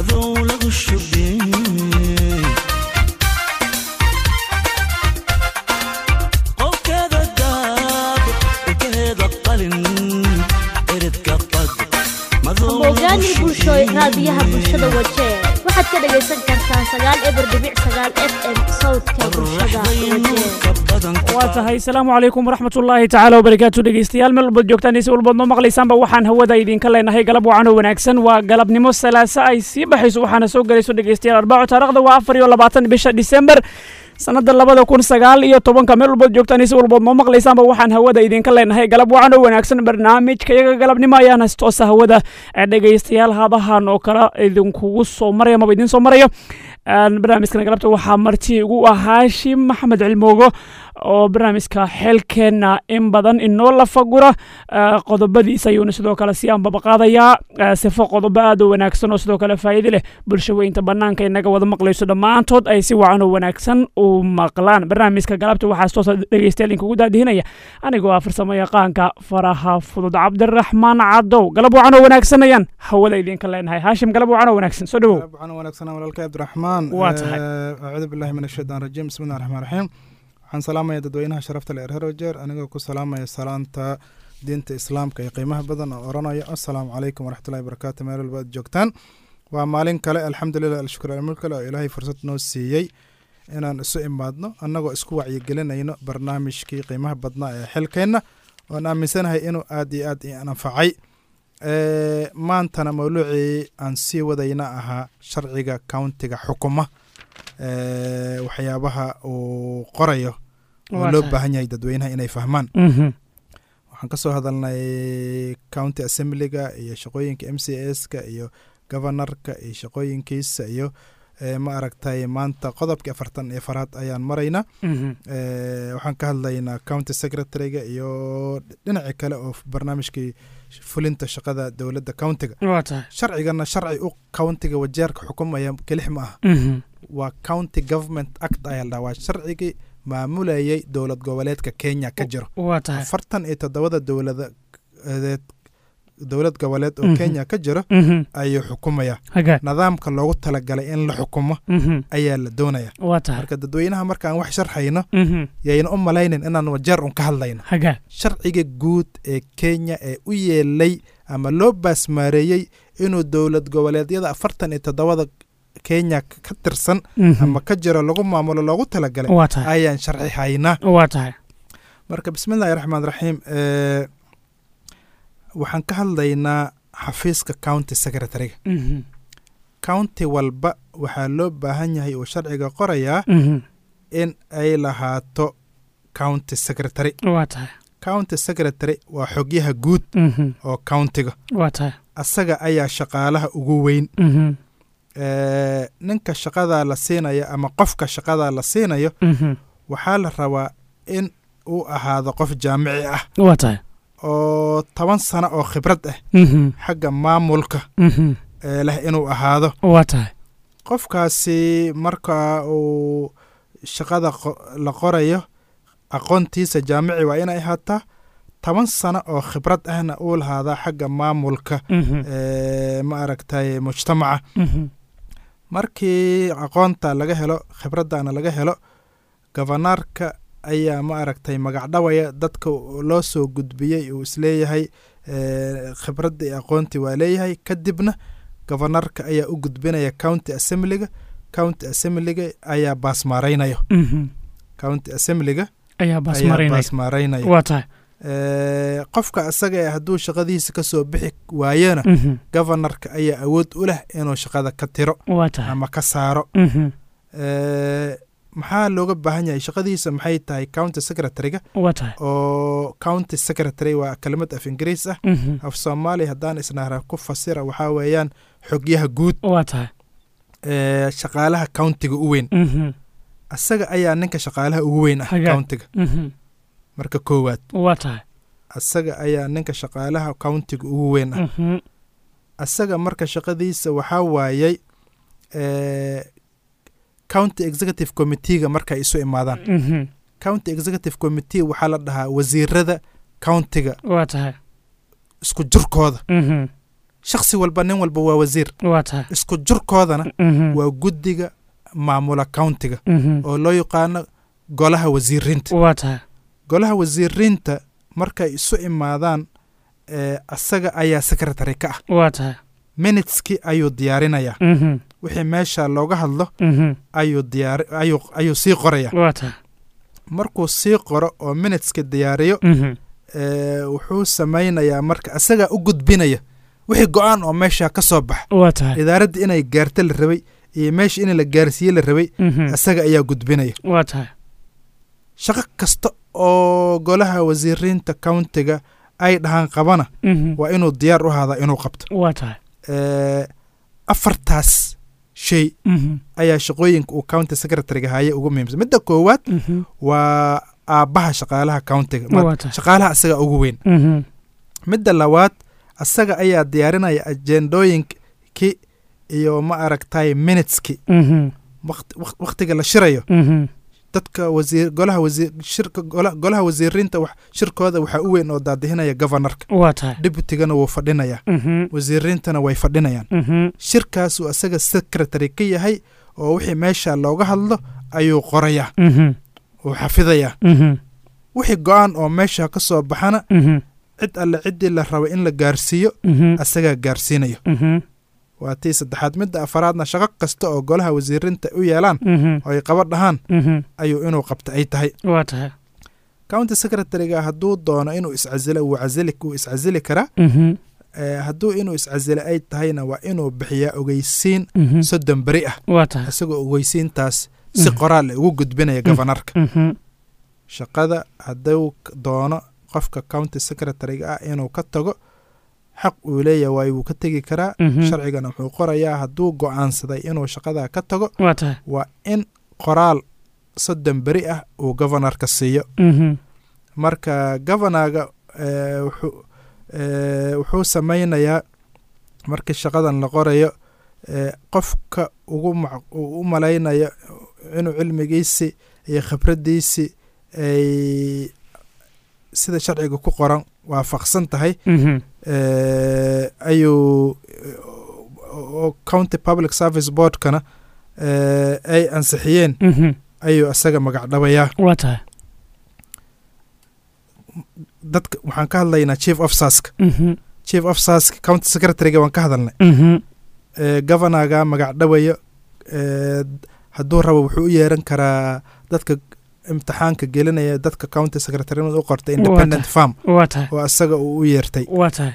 madow lagu shubin qolkeeda daab ilkaheeda qalin eridka qad madow mogaani bulsho raadiyaha bulshada wajee waxaad ka dhagaysan kartaa sagaal eber dhibic sagaal f m sawdka bulshada wajee waa tahay asalaamu calaykum waraxmatullaahi tacaala wabarakaatu dhegeystayaal meel walbaad joogtaan iyo si walbaad noo maqlaysaanba waxaan hawada idinka leenahay galab wacan oo wanaagsan waa galabnimo salaasa ay sii baxayso waxaana soo gelayso dhegeystayaal arbaco taarikhda waa afar iyo labaatan bisha disembar sanada labada kun sagaal iyo tobanka meel walbaad joogtaan iyo si walbaad noo maqlaysaanba waxaan hawada idinka leenahay galab wacan oo wanaagsan barnaamijka iyaga galabnimo ayaana si toosa hawada ee dhegeystayaal hadahan oo kale idinkugu soo maraya amaba idin soo marayo barnaamijkan galabta waxaa marti ugu ah haashim maxamed cilmoogo oo barnaamijka xeelkeenna in badan inoo lafagura qodobadiisa ayuuna sidoo kale si aanbabaqaadayaa sifo qodobo aad u wanaagsan oo sidoo kale faa'iide leh bulsho weynta bannaanka inaga wada maqlayso dhammaantood ay si wacan oo wanaagsan u maqlaan barnaamijka galabta waxaa toosa dhegeystayaal inkugu daadihinaya anigoo ah farsamo yaqaanka faraha fudud cabdiraxmaan cadow galab wacan oo wanaagsan ayaan hawada idinka leenahay haashim galab wacan oo wanaagsan soo dhawow waxaan wanaagsanaa walaalkay cabdiraxmaan Waa tahay. acuudu billahi min ashaytaan rajiim bismillahi raxmaan raxiim waxaan salaamaya dadweynaha sharafta le reer wajeer anigoo ku salaamaya salaanta diinta islaamka iyo qiimaha badan oo oranaya assalaamu calaykum waraxmatullahi wabarakaatu meel walba aad joogtaan waa maalin kale alxamdulilah alshukr almulk kale oo ilaahay fursad noo siiyey inaan isu imaadno annagoo isku wacyigelinayno barnaamijkii qiimaha badnaa ee xilkeenna oon aaminsanahay inuu aad iyo aad i anfacay Ee, maantana mawluucii aan sii wadayna ahaa sharciga countiga xukuma ee, waxyaabaha uu qorayo oo Waa loo tahay. baahan yahay dadweynaha inay fahmaan Mhm. waxaan kasoo hadalnay county assemblyga iyo shaqooyinka m c s-ka iyo governorka iyo shaqooyinkiisa iyo ee, ma aragtay maanta qodobkii afartan iyo faraad ayaan maraynaa Mhm. Ee, waxaan ka hadlaynaa county secretary-ga iyo dhinaci kale oo barnaamijkii fulinta shaqada dowladda countiga waa tahay sharcigana sharci u countiga wajeerka xukumaya kelix ma aha Mhm. waa county government act ayaa la dhahaa waa sharcigii maamulayay dowlad goboleedka kenya ka jiro waa tahay afartan iyo toddobada dowlada eed dowlad goboleed oo Mhm. kenya ka jiro Mhm. ayuu xukumaya hagaag nidaamka loogu talagalay in la xukumo Mhm. ayaa la doonaya waa tahay marka dadweynaha markaan wax sharxayno Mhm. yayna u malaynin inaan wajeer un ka hadlayno hagaag sharciga guud ee kenya ee u yeelay ama loo baasmaareeyey inuu dowlad goboleedyada afartan iyo toddobada kenya k- ka tirsan Mhm. ama ka jiro lagu maamulo loogu talagalay waa tahay ayaan sharci haynaa waa tahay marka bismillahi raxmaan raxiim ee, waxaan ka hadlaynaa xafiiska county secretary-ga Mhm. county walba waxaa loo baahan yahay uu sharciga qorayaa Mhm. in ay lahaato county secretary waa tahay county secretary waa xogyaha guud Mhm. oo countiga waa tahay asaga ayaa shaqaalaha ugu weyn Mhm. Ee, ninka shaqadaa la siinayo ama qofka shaqadaa la siinayo Mhm. waxaa la rabaa in uu ahaado qof jaamici ah waa tahay oo toban sano oo khibrad ah Mhm. xagga maamulka Mhm. ee leh inuu ahaado waa tahay qofkaasi marka uu shaqada qo- la qorayo aqoontiisa jaamici waa inay ahaataa toban sano oo khibrad ahna uu lahaadaa xagga maamulka Mhm. ee, ma aragtay mujtamaca Mhm. markii aqoonta laga helo khibradana laga helo gofanaarka ayaa ma aragtay magacdhawaya dadka loo soo gudbiyey uu isleeyahay ee, khibradda iyo aqoontii waa leeyahay kadibna gofanaarka ayaa u gudbinaya county assemblyga county assemblyga ayaa baasmaaraynayo Mhm. county assemblyga ayaa ayaa baasmarinaya baasmaaraynaya waa tahay Ee, qofka isaga eh hadduu shaqadiisa ka soo bixi waayona Mhm. gofanaarka ayaa awood u leh inuu shaqada ka tiro waa tahay ama ka saaro Mhm. Ee, maxaa looga baahan yahay shaqadiisa maxay tahay county secretary-ga waa tahay oo county secretary waa kelimad af ingiriis ah Mhm. af soomaali haddaan isnahra ku fasira waxaa weeyaan xogyaha guud waa tahay ee shaqaalaha countiga u weyn Mhm. asaga ayaa ninka shaqaalaha ugu weyn ah Hagaa. countiga Mhm. marka koowaad waa tahay asaga ayaa ninka shaqaalaha countiga ugu weyn ah Mhm. asaga marka shaqadiisa waxaa waayey ee, county executive committee-ga markay isu imaadaan Mhm. county executive committee waxaa la dhahaa wasiirada countiga waa tahay isku jirkooda Mhm. shakhsi walba nin walba waa wasiir waa tahay isku jurkoodana Mhm. waa guddiga maamula countiga Mhm. oo loo yaqaano golaha wasiiriinta waa tahay golaha wasiiriinta markay isu imaadaan ee, asaga ayaa secretary ka ah waa tahay miniteski ayuu diyaarinayaa Mhm. wixii meesha looga hadlo Mhm. ayuu diyaari ayuu ayuu sii qoraya waa tahay markuu sii qoro oo minuteska diyaariyo Mhm. ee, wuxuu samaynayaa marka asagaa u gudbinaya wixii go-aan oo meesha ka soo baxa waa tahay idaaradda inay gaarto la rabay iyo meesha in la gaarsiiye la rabay Mhm. asaga ayaa gudbinaya waa tahay shaqo kasta oo golaha wasiiriinta countiga ay dhahaan qabana Mhm. waa inuu diyaar u ahaadaa inuu qabto waa tahay Ee, afartaas shay Mhm. ayaa shaqooyinka uu county secretaryga haya ugu muhiimsan midda koowaad Mhm. waa aabbaha shaqaalaha countiga Ma- waa tahay shaqaalaha asaga ugu weyn Mhm. midda labaad asaga ayaa diyaarinaya ajendooyinkii iyo ma aragtay minuteski Mhm. wakhtiga la shirayo Mhm. dadka wasiir golaha wasiir shirka gola- golaha wasiiriinta wax shirkooda waxaa u weyn oo daadihinaya governorka waa tahay deputigana wuu fadhinayaa Mhm. wasiiriintana way fadhinayaan Mhm. shirkaasuu asaga secretary ka yahay oo wixii meesha looga hadlo ayuu qorayaa Mhm. uu xafidayaa Mhm. wixii go-aan oo meesha ka soo baxana Mhm. cid alle ciddii la rabo in la gaarsiiyo Mhm. asagaa gaarsiinayo Mhm. waa tii saddexaad midda afaraadna shaqo kasta oo golaha wasiiriinta u yeelaan Mhm. oo ay qaba dhahaan Mhm. ayuu inuu qabta ay tahay waa tahay county secretary-ga hadduu doono inuu iscasilo wuu casili wuu iscasili karaa Mhm. Eh, hadduu inuu iscasilo ay tahayna waa inuu bixiyaa ogeysiin Mhm. soddon beri ah waa tahay isagoo ogeysiintaas si Mhm. qoraal ugu gudbinaya governorka Mhm. shaqada hadduu k- doono qofka county secretary-ga ah inuu ka tago xaq uu leeyahay waayo wuu ka tegi karaa Mhm. sharcigana wuxuu qorayaa hadduu go-aansaday inuu shaqada ka tago waa tahay waa in qoraal soddon beri ah uu governorka siiyo Mhm. marka governorga eh, wuxuu eh, wuxuu samaynayaa markii shaqadan la qorayo eh, qofka ugu mac- uu u malaynayo inuu cilmigiisi iyo khibraddiisi ay sida sharciga ku qoran waafaqsan tahay Mhm. eh, ayuu oo county public service boardkana eh, ay ansixiyeen Mhm. ayuu asaga magacdhabayaa waa tahay dadka waxaan ka hadlaynaa chief officerska Mhm. chief officerska county secretary-ga waan ka hadalnay Mhm. ee governorga magacdhabayo ee hadduu rabo wuxuu u yeeran karaa dadka imtixaanka gelinaya dadka county secretary-nimada u qortay independent farm waa tahay oo asaga uu u yeertay waa tahay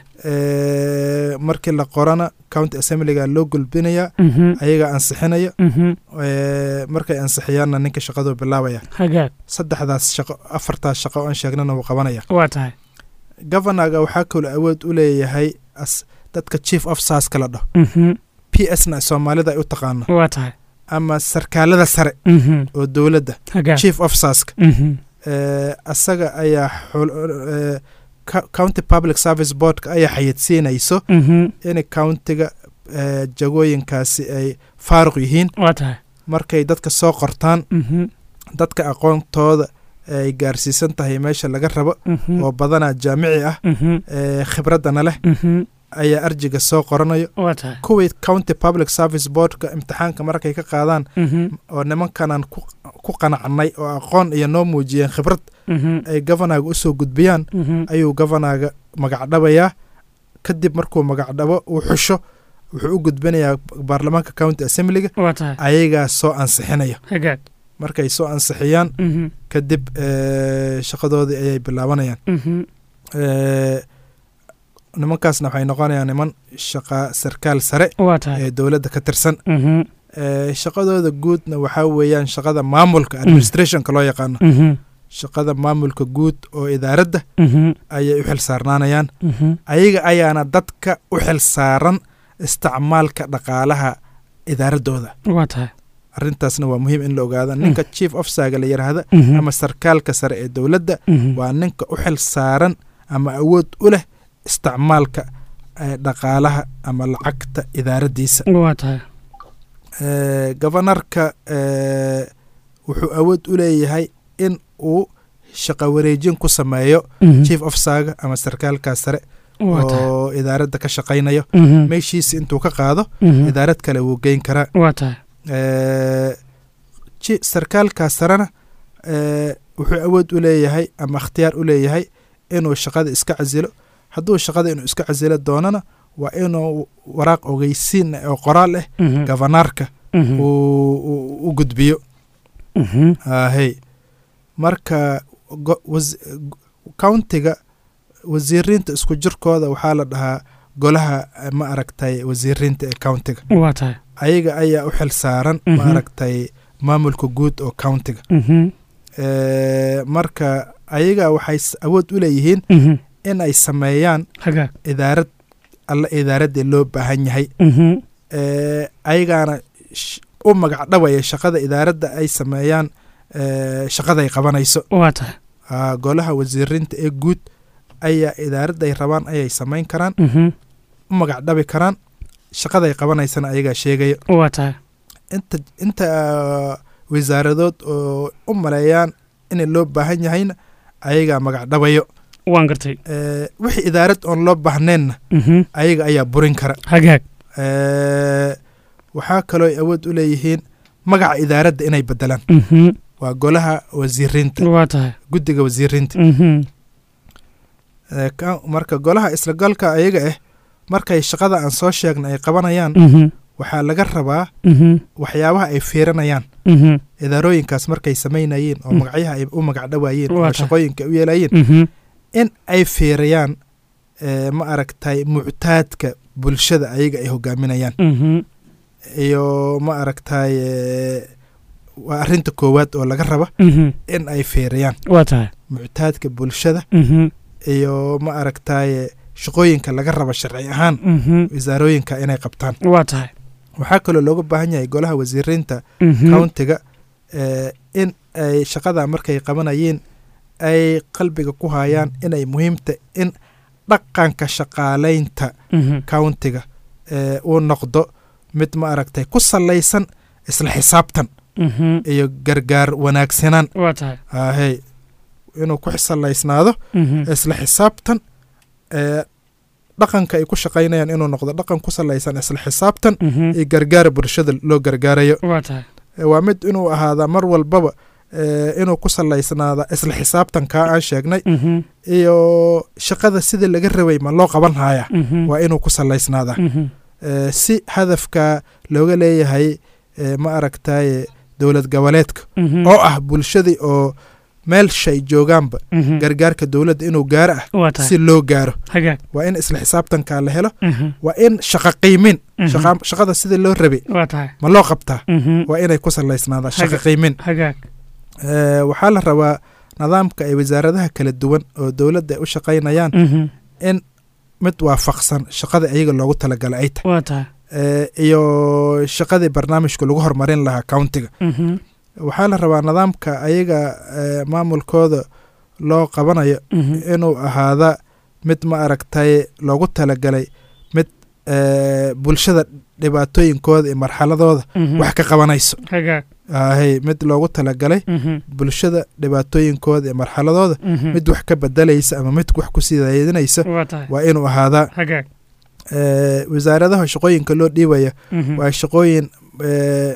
ee markii la qorana county assemblyga loo gulbinaya Mhm. ayaga ansixinaya Mhm. ee markay ansixiyaanna ninka shaqaduu bilaabaya hagaag saddexdaas shaqo afartaas shaqo oo aan sheegnana wuu qabanaya waa tahay governorga waxaa kaloo awood u leeyahay as dadka chief officerska la dhaho Mhm. p s na soomaalida ay u taqaano waa tahay ama sarkaalada sare Mhm. oo dowladda hagaag chief officerska Mhm. ee, asaga ayaa xul- ee, co- county public service boardka ayaa xayidsiinayso Mhm. in countiga ee, jagooyinkaasi ay faaruq yihiin waa tahay markay dadka soo qortaan Mhm. dadka aqoontooda ay gaarsiisan tahay meesha laga rabo Mhm. oo badanaa jaamici ah Mhm. ee, khibraddana leh Mhm. ayaa arjiga soo qoranayo waa tahay kuwii county public service boardka imtixaanka markay ka qaadaan Mhm. oo nimankanan ku ku qanacnay oo aqoon iyo noo muujiyeen khibrad Mhm. ay governorga usoo gudbiyaan Mhm. ayuu governorga magacdhabayaa kadib markuu magacdhabo uu xusho wuxuu u gudbinayaa baarlamaanka county assemblyga waa tahay ayagaa soo ansixinaya hagaag markay soo ansixiyaan Mhm. kadib ee, shaqadoodii ayay bilaabanayaan Mhm. Ee, nimankaasna waxay noqonayaan niman shaqa sarkaal sare waa tahay ee dowladda ka tirsan Mhm. Ee, shaqadooda guudna waxaa weeyaan shaqada maamulka administrationka loo yaqaano Mhm. shaqada maamulka guud oo idaaradda Mhm. ayay u xil saarnaanayaan Mhm. ayaga ayaana dadka u xil saaran isticmaalka dhaqaalaha idaaradooda waa tahay arrintaasna waa muhiim in la ogaada ninka chief officerga la yidhaahda Mhm. ama sarkaalka sare ee dowladda Mhm. waa ninka u xil saaran ama awood u leh isticmaalka ee, dhaqaalaha ama lacagta idaaraddiisa waa tahay Ee, governorka ee, wuxuu awood u leeyahay in uu shaqo wareejin ku sameeyo Mhm. chief officerga ama sarkaalka sare waa tahay oo idaaradda ka shaqaynayo Mhm. meeshiisi intuu ka qaado Mhm. idaarad kale wuu geyn karaa waa tahay Eh, ji- sarkaalkaas sarena eh, wuxuu awood u leeyahay ama ikhtiyaar u leeyahay inuu shaqada iska casilo hadduu shaqada inuu iska casilo doonana waa inuu waraaq ogeysiin oo qoraal ah Mhm. gavanaarka Mhm. uu uu- u gudbiyo Mhm. ahey marka go- was- countiga wasiiriinta isku jirkooda waxaa la dhahaa golaha eh, ma aragtay wasiiriinta ee countiga waa tahay ayaga ayaa u xil saaran Mhm. ma aragtay maamulka guud oo countiga Mhm. Eh, marka ayaga waxay s- awood u leeyihiin Mhm. in ay sameeyaan hagaag idaarad alla idaaraddii loo baahan yahay Mhm. Eh, ayagaana sh- u magac dhawaya shaqada idaaradda ay sameeyaan eh, shaqaday qabanayso waa tahay Ah, golaha wasiiriinta ee guud ayaa idaaradda ay rabaan ayay samayn karaan Mhm. u magac dhabi karaan shaqaday qabanaysana ayagaa sheegaya waa tahay inta inta ah, wasaaradood oo u maleeyaan in loo baahan yahayna ayagaa magac dhabayo waan gartay Eh, wixii idaarad oon loo baahneenna Mhm. ayaga ayaa burin kara hagaag Eh, waxaa kaloo ay awood u leeyihiin magaca idaaradda inay bedelaan Mhm. waa golaha wasiiriinta waa tahay guddiga wasiiriinta Mhm. Eh, ka- marka golaha islagalka ayaga ah markay shaqada aan soo sheegna ay qabanayaan Mhm. waxaa laga rabaa Mhm. waxyaabaha ay fiirinayaan Mhm. idaarooyinkaas markay samaynayeen oo Mm. magacyaha ay u magac dhawaayeen Waa oo tahay. shaqooyinka ay u yeelayeen Mhm. in ay fiiriyaan eh, ma aragtay muctaadka bulshada ayaga ay hogaaminayaan Mhm. iyo ma aragtay eh, waa arrinta koowaad oo laga raba Mhm. in ay fiiriyaan waa tahay muctaadka bulshada Mhm. iyo ma aragtay shaqooyinka laga raba sharci ahaan Mhm. wasaarooyinka inay qabtaan waa tahay waxaa kaloo looga baahan yahay golaha wasiiriinta Mhm. countiga eh, in ay shaqada markay qabanayeen ay qalbiga ku hayaan inay muhiimta in dhaqanka shaqaalaynta Mhm. countiga eh, uu noqdo mid ma aragtay ku salaysan isla xisaabtan Mhm. iyo gargaar wanaagsanaan waa tahay ahey inuu ku salaysnaado Mhm. isla xisaabtan eh, dhaqanka ay ku shaqaynayaan inuu noqdo dhaqan ku salaysan isla xisaabtan Mhm. iyo gargaara bulshada loo gargaarayo waa tahay Eh, waa mid inuu ahaadaa mar walbaba eh, inuu ku salaysnaada isla xisaabtankaa aan sheegnay Mhm. iyo shaqada sidii laga rabay ma loo qaban hayaa Mhm. waa inuu ku salaysnaadaa Mhm. Eh, si hadafka looga leeyahay eh, ma aragtaye dowlad goboleedka Mhm. oo ah bulshadii oo meel shay joogaanba Mhm. gargaarka dowladda inuu gaaro ah waa tahay si loo gaaro hagaag waa in isla xisaabtankaa la helo Mhm. waa in shaqa qiimin Mhm. shaqa- shaqada sidii loo rabay waa tahay ma loo qabtaa Mhm. waa inay ku salaysnaadaa shaqa Haga- qiimin hagaag Eh, waxaa la rabaa nidaamka ay wasaaradaha kala duwan oo dowladda ay u shaqaynayaan Mhm. in mid waafaqsan shaqada iyaga loogu talagalay ay tahay waa tahay Eh, iyo shaqadii barnaamijka lagu horumarin lahaa countiga Mhm. waxaa la rabaa nidaamka ayaga eh, maamulkooda loo qabanayo Mhm. inuu ahaada mid ma aragtay loogu talagalay mid eh, bulshada dhibaatooyinkooda iyo marxaladooda Mhm. wax ka qabanayso hagaag ahey mid loogu talagalay Mhm. bulshada dhibaatooyinkooda iyo marxaladooda Mhm. mid wax ka bedelaysa ama mid wax ku sidaydinaysa waa tahay waa inuu ahaadaa hagaag eh, wasaaradaha shaqooyinka loo dhiibaya Mhm. waa shaqooyin eh,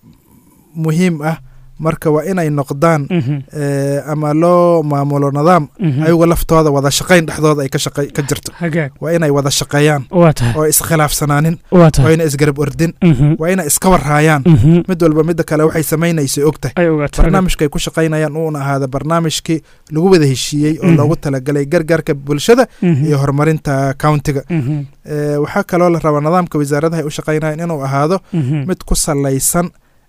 muhiim ah marka waa inay noqdaan Mhm. eh, ama loo maamulo nidaam Mhm. ayaga laftooda wada shaqayn dhexdooda ay ka shaqay- ka jirto hagaag waa inay wada shaqeeyaan waa tahay oo iskhilaafsanaanin waa waa tahay inay isgarab ordin Mhm. waa inay iska warhaayaan Mhm. mid walba midda kale waxay samaynayso og tahay ay ogaato barnaamijka ay ku shaqaynayaan uuna ahaada barnaamijkii lagu wada heshiiyey oo Mhm. loogu talagalay gargaarka bulshada Mhm. iyo horumarinta countiga Mhm. Eh, waxaa kaloo la rabaa nidaamka wasaaradaha ay u shaqaynayaan inuu ahaado Mhm. mid ku salaysan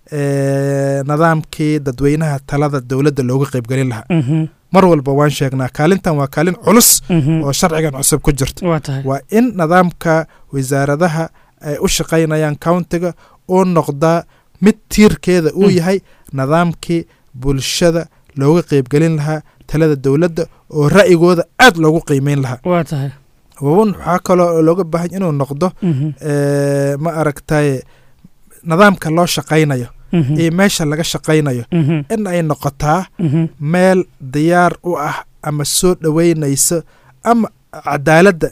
eh, nidaamkii dadweynaha talada dowladda looga qaybgelin lahaa Mhm. mar walba waan sheegnaa kaalintan waa kaalin culus Mhm. oo sharcigan cusub ku jirto waa tahay waa in nidaamka wasaaradaha ay u shaqaynayaan countiga uu noqdaa mid tiirkeeda uu Mm. yahay nidaamkii bulshada looga qaybgelin lahaa talada dowladda oo ra'yigooda aad loogu qiimeyn lahaa waa tahay waun waxaa kaloo looga baahan inuu noqdo Mhm. eh, ma aragtaye nidaamka loo shaqaynayo Mhm. iyo meesha laga shaqaynayo Mhm. in ay noqotaa Mhm. meel diyaar u ah ama soo dhoweynayso ama cadaaladda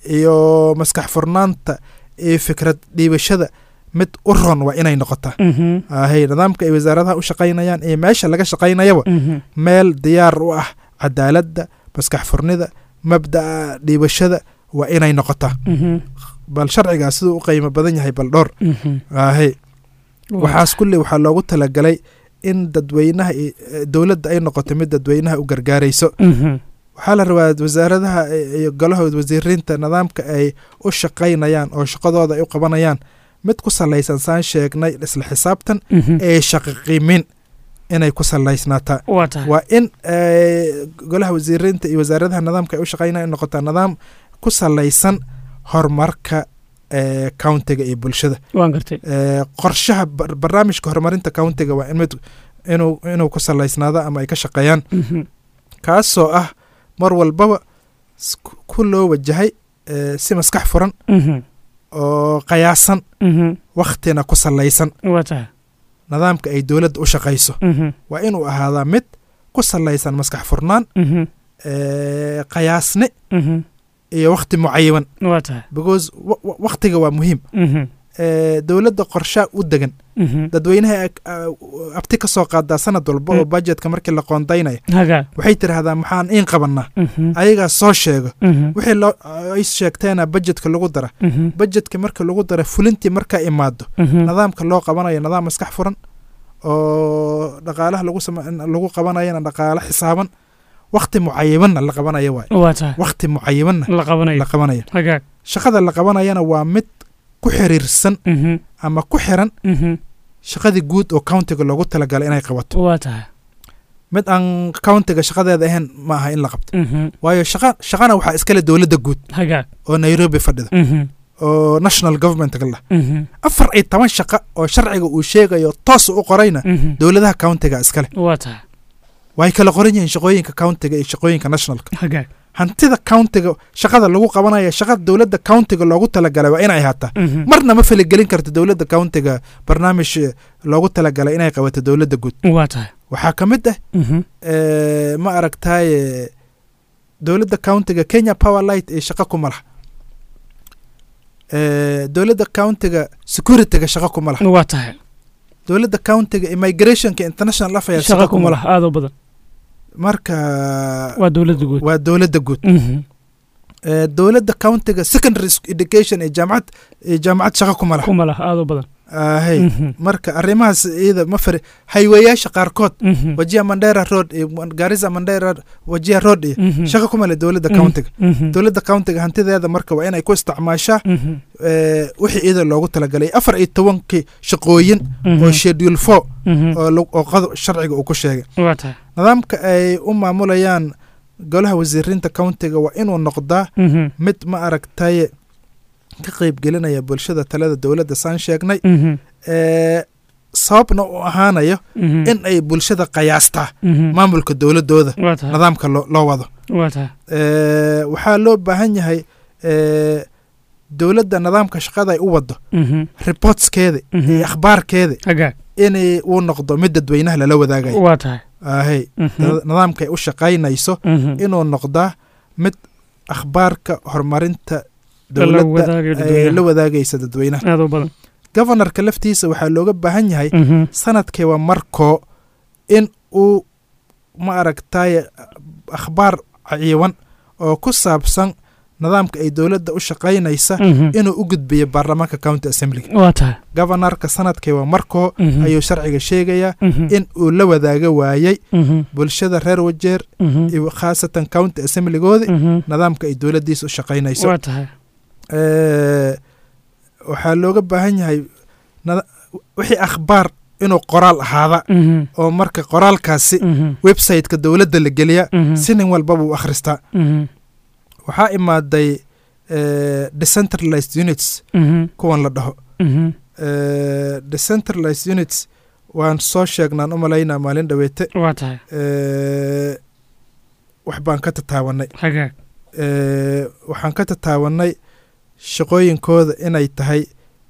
iyo maskax furnaanta iyo fikrad dhiibashada mid u ron waa inay noqotaa Mhm. ahay nidaamka ay wasaaradaha u shaqaynayaan iyo meesha laga shaqaynayaba Mhm. meel diyaar u ah cadaaladda maskax furnida mabda'a dhiibashada waa inay noqotaa Mhm. bal sharcigaas siduu u qiimo badan yahay bal dhowr Mhm. ahay waxaas kulle waxaa loogu talagalay in dadweynaha iyo- eh, dowladda ay noqoto mid dadweynaha u gargaarayso Mhm. waxaa la rabaa wasaaradaha iyo golaha wasiiriinta nidaamka ay u shaqaynayaan oo shaqadooda ay u qabanayaan mid ku salaysan saan sheegnay isla xisaabtan Mhm. ee shaqo qiimin inay ku salaysnaataa waa tahay waa in eh, golaha wasiiriinta iyo wasaaradaha nidaamka ay u shaqaynayaan noqotaa nidaam ku salaysan horumarka eh, countiga iyo bulshada waan gartay Eh, qorshaha bar- barnaamijka horumarinta countiga waa in mid inuu inuu ku salaysnaado ama ay ka shaqeeyaan Mhm. kaasoo ah mar walbaba s- ku- ku loo wajahay eh, si maskax furan Mhm. oo qiyaasan Mhm. wakhtina ku salaysan waa tahay nidaamka ay dowladda u shaqayso Mhm. waa inuu ahaadaa mid ku salaysan maskax furnaan Mhm. eh, qiyaasni Mhm. iyo wakhti mucayiban waa tahay because wa- wa- wakhtiga waa muhiim Mhm. Eh, dowladda qorshaa u degan Mhm. dadweynaha ag- ah, abti ka soo qaadaa sanad walba oo Mm. budgetka markii la qoondaynayo hagaa waxay tidhaahdaa maxaan iin qabannaa Mhm. ayagaa soo sheego Mhm. wixii loo ay sheegteena budgetka lagu dara Mhm. budgetka marka lagu dara fulintii markaa imaado Mhm. nidaamka loo qabanayo nidaam maskax furan oo dhaqaalaha lagu sama lagu qabanayana dhaqaalo xisaaban wakhti mucayibanna la qabanayo waay waa tahay wakhti mucayibanna la qabanayo la qabanayo hagaa shaqada la qabanayana waa mid ku xiriirsan Mhm. ama ku xiran Mhm. shaqadii guud oo countiga loogu talagalay inay qabato waa tahay mid aan countiga shaqadeeda ahayn ma aha in la qabto Mhm. waayo shaqa shaqana waxaa iskale dowladda guud hagaa oo nairobi fadhida Mhm. oo national governmentga lah Mhm. afar iyo toban shaqo oo sharciga uu sheegayo toos u qorayna Mhm. dowladaha countiga iskale waa tahay way kala qoran yihiin shaqooyinka countiga iyo shaqooyinka nationalka hagaa hantida countiga shaqada lagu qabanaya shaqada dowladda countiga loogu talagalay waa inay ahaataa Mhm. marna ma faligelin karto dowladda countiga barnaamij eh, loogu talagalay inay qabato dowladda guud waa tahay waxaa ka mid ah Mhm. eh, ma aragtaye dowladda countiga kenya power light ee shaqo kuma laha Eh, dowladda countiga securityga shaqo kuma laha waa tahay dowladda countiga immigrationka international affairs shaqa kuma laha aad u badan marka waa dowladda guud waa dowladda guud Mhm. Eh, dowladda countiga secondary sc- education ee jaamacad ee jaamacad shaqo kuma laha kuma laha aad u badan ahey Mhm. marka arrimahaas iyada ma fari hayweyaasha qaarkood Mhm. wajiha mandera road iyo garissa mandera wajiha road iyo Mhm. shaqo kuma leh dowladda Mhm. countiga Mhm. dowladda countiga hantideeda marka waa inay ku isticmaashaa Mhm. eh, wixii iyada loogu talagalay afar iyo tobankii shaqooyin Mhm. oo schedule four Mhm. oo lag- oo qodob sharciga uu ku sheegay waa tahay nidaamka ay u maamulayaan golaha wasiiriinta countiga waa inuu noqdaa Mhm. mid ma aragtaye ka qeybgelinaya bulshada talada dowladda saan sheegnay Mhm. ee sababna u ahaanayo Mhm. in ay bulshada qiyaastaa Mhm. maamulka dowladooda waa tahay nidaamka loo loo wado waa tahay Ee, waxaa loo baahan yahay ee, dowladda nidaamka shaqada ay u wado Mhm. reportskeeda Mhm. iyo akhbaarkeeda hagaa inay uu noqdo mid dadweynaha lala wadaagayo waa tahay ahey Mhm. nida- nidaamka ay u shaqaynayso Mhm. inuu noqdaa mid akhbaarka horumarinta la dowladda wadaagayo ay dadweynaha. la wadaagaysa dadweynaha aad u badan governorka laftiisa waxaa looga baahan yahay Mhm. sanadkiiba markoo in uu ma aragtaye akhbaar ciiwan oo ku saabsan nidaamka ay dowladda u shaqaynaysa Mhm. inuu u gudbiyo baarlamaanka county assemblyga waa tahay governorka sanadkiiba markoo Mhm. ayuu sharciga sheegayaa Mhm. in uu la wadaaga waayey Mhm. bulshada reer wajeer Mhm. iyo khaasatan county assemblygoodi Mhm. nidaamka ay dowladdiisa u shaqaynayso waa tahay Eh, waxaa looga baahan yahay nada- wixii akhbaar inuu qoraal ahaada Mhm. oo marka qoraalkaasi Mhm. website-ka dowladda la geliya Mhm. si nin walbaba u akhristaa Mhm. waxaa imaaday eh, decentralized units Mhm. kuwan la dhaho Mhm. Eh, decentralized units waan soo sheegnaan u malaynaa maalin dhaweete waa tahay Eh, wax baan ka tataawanay hagaa Eh, waxaan ka tataawanay shaqooyinkooda inay tahay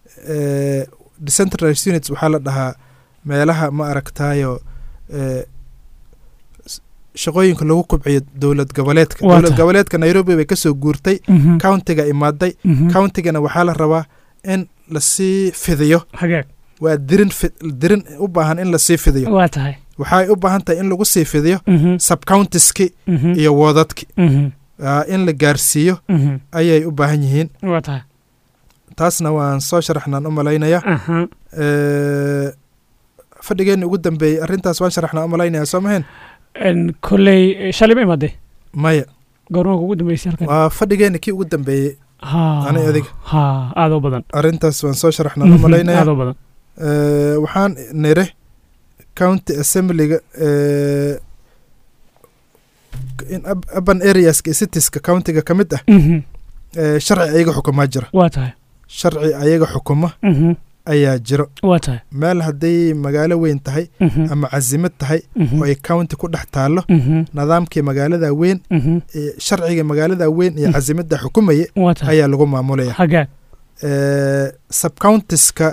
eh, decentralized units waxaa la dhahaa meelaha ma aragtayo eh, s- shaqooyinka lagu kubciyo dowlad goboleedka Waa dowlad tahay. goboleedka nairobi bay kasoo guurtay Mhm. countiga imaaday Mhm. countigana waxaa la rabaa in lasii fidiyo hagaag waa dirin fi- dirin u baahan in lasii fidiyo waa tahay waxay u baahan tahay in lagu sii fidiyo Mhm. subcountiski Mhm. iyo woodadki Mhm. ah, in la gaarsiiyo Mhm. ayay u baahan yihiin waa tahay taasna waan soo sharaxnaan u malaynaya aha Eh, fadhigeenni ugu dambeeyey arrintaas waan sharaxnaa u malaynaya soo mahayn En, kolley shalay ma imaadee maya goormaa kugu dambeysay halkan waa fadhigeenni kii ugu dambeeyey ha ani adiga. ha aad u badan arrintaas waan soo sharaxnaan u malaynaya aad u badan Eh, waxaan nire county assemblyga eh, in ab- urban areaska iyo citieska countiga ka mid ah Mhm. eh, sharci ayaga xukumaa jira waa tahay sharci ayaga xukuma Mhm. ayaa jiro waa tahay meel hadday magaalo weyn tahay Mhm. ama casimad tahay Mhm. oo ay county ku dhex taallo Mhm. nidaamkii magaalada weyn Mhm. eh, sharciga magaalada weyn iyo Mm. casimada xukumaya waa tahay ayaa lagu maamulaya hagaag Eh, subcountiska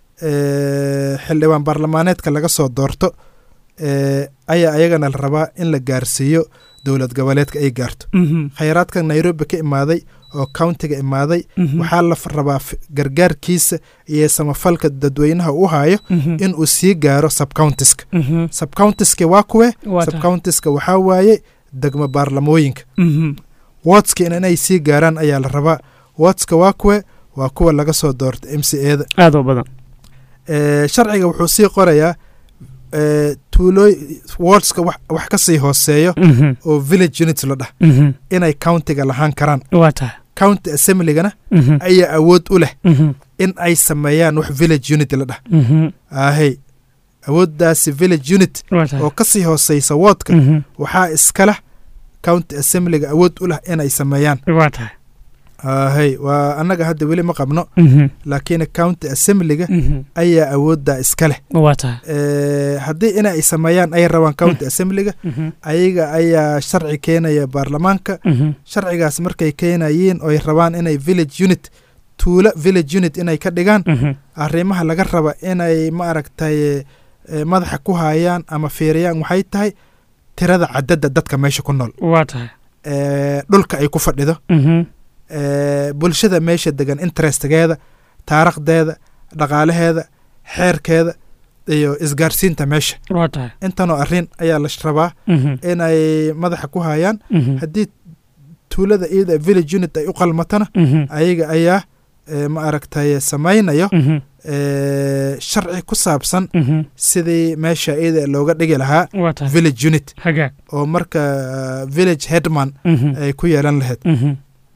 eh, xildhibaan baarlamaaneedka laga soo doorto eh, ayaa ayagana la rabaa in la gaarsiiyo dowlad goboleedka ay gaarto Mhm. khayraadka nairobi ka imaaday oo countiga imaaday Mhm. waxaa la f- rabaa f- gargaarkiisa iyo samafalka dadweynaha u hayo Mhm. in uu sii gaaro subcountiska Mhm. subcountiska waa kuwe waa tahay subcountiska waxaa waaye degmo baarlamooyinka Mhm. wotska inay sii gaaraan ayaa la rabaa wotska waa kuwe waa kuwa laga soo doorta m c eda aad u badan Eh, sharciga wuxuu sii qorayaa eh, tuulooy wordska wax wax ka sii hooseeyo Mhm. oo village unit la dhah Mhm. inay countiga lahaan karaan waa tahay county assemblygana Mhm. ayaa awood u leh Mhm. in ay sameeyaan wax village unit la dhah Mhm. ahey awooddaasi village unit waa tahay oo ka sii hooseysa woodka Mhm. waxaa iskala county assemblyga awood u leh inay sameeyaan waa tahay ahey waa annaga hadda weli ma qabno Mhm. laakiin county assemblyga Mhm. ayaa awooddaa iska leh waa tahay Eh, haddii inay sameeyaan ay rabaan county assemblyga Mhm. ayaga ayaa sharci keenaya baarlamaanka Mhm. sharcigaas markay keenayiin oy rabaan inay village unit tuulo village unit inay ka dhigaan Mhm. arrimaha laga raba inay ma aragtay eh, madaxa ku hayaan ama fiiriyaan waxay tahay tirada cadadda dadka meesha ku nool waa tahay Eh, dhulka ay ku fadhido Mhm. eh, bulshada meesha degan interestgeeda taarikhdeeda dhaqaalaheeda xeerkeeda iyo isgaarsiinta meesha waa tahay intanoo arrin ayaa la rabaa Mhm. inay madaxa ku hayaan Mhm. haddii tuulada iyada village unit ay u qalmatana Mhm. ayaga ayaa eh, ma aragtay samaynayo Mhm. eh, sharci ku saabsan Mhm. sidii meesha iyada looga dhigi lahaa waa tahay village unit hagaag oo marka eh, village headman Mhm. ay ku yeelan lahayd Mhm.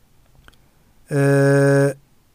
Eh,